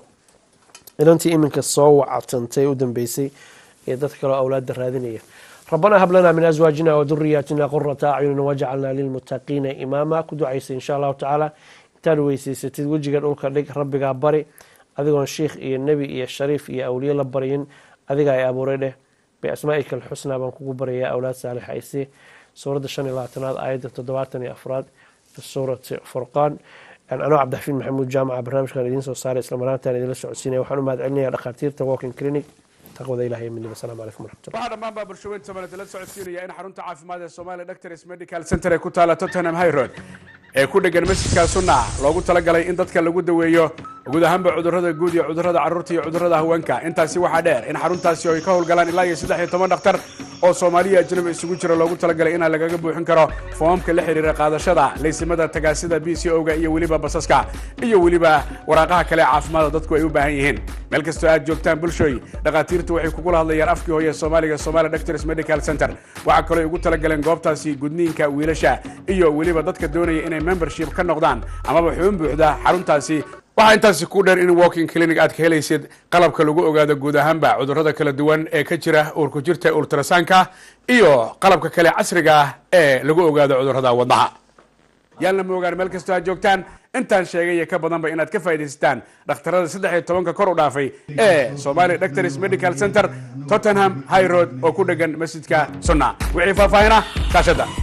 inantii iminka soo wacatantay u dambeysay iyo dad kaleo awlaada raadinaya ربنا هب لنا من ازواجنا وذرياتنا قرة اعين واجعلنا للمتقين اماما كدعيس ان شاء الله تعالى intaad weysaysatid wejiga dhulka dhig rabbigaa bari adigoon sheikh iyo nebi iyo shariif iyo awliye la baryin adiga ay abuuray dheh biasmaa'ika alxusnaa baan kugu barayaa awlaad saalix aysi suuradda shan iyo labaatanaad aayadda toddobaatan iyo afraad fi suurati furqaan anoo cabdixafiid maxamuud jaamaca barnaamijkan idiin soo saaray isla maraantaan idinla socodsiinaya waxaan u mahad celinayaa dhakhaatiirta walking clinic taqwada ilahay midnaba asalaamu calaykum waraxmatullah waxaa dhammaan baa bulshaweyn soomaaliyed la socodsiinaya in xarunta caafimaad ee Soomaaliya Doctors Medical Center ee ku taala Tottenham High Road ee ku dhegan masjidka sunna loogu talagalay in dadka lagu daweeyo guud ahaanba cudurrada guud iyo cudurrada carruurta iyo cudurrada haweenka intaasi waxaa dheer in xaruntaasi ay ka howlgalaan ilaa iyo saddex iyo toban dhakhtar oo soomaaliya ajnabi isugu jira loogu talagalay inaa lagaga buuxin karo foomamka la xiriira qaadashada laysimada tagaasida b c o-ga iyo weliba basaska iyo weliba waraaqaha kale caafimaada dadku ay u baahan yihiin meel kastoo aad joogtaan bulshooy dhakhaatiirtu waxay kugula hadlayaan afkii hooye soomaaliga somalia doctors medical center waxaa kaloo ay ugu talagaleen goobtaasi gudniinka wiilasha iyo weliba dadka doonaya inay membership ka noqdaan amaba xubin buuxda xaruntaasi waxaa intaasi ku dheer in walking clinic aad ka helaysid qalabka lagu ogaado guud ahaanba cudurrada kala duwan ee ka jira uurku jirta ultrasanka iyo qalabka kale casriga ah ee lagu ogaado cudurrada wadnaha yaalna ma ogaan meel kastoo aad joogtaan intaan sheegay iyo ka badanba inaad ka faa'iidaysataan dhakhtarada saddex iyo tobanka kor u dhaafay ee Somali Doctors Medical Center Tottenham High Road oo ku dhegan masjidka Sunna wixii faahfaahina kaashada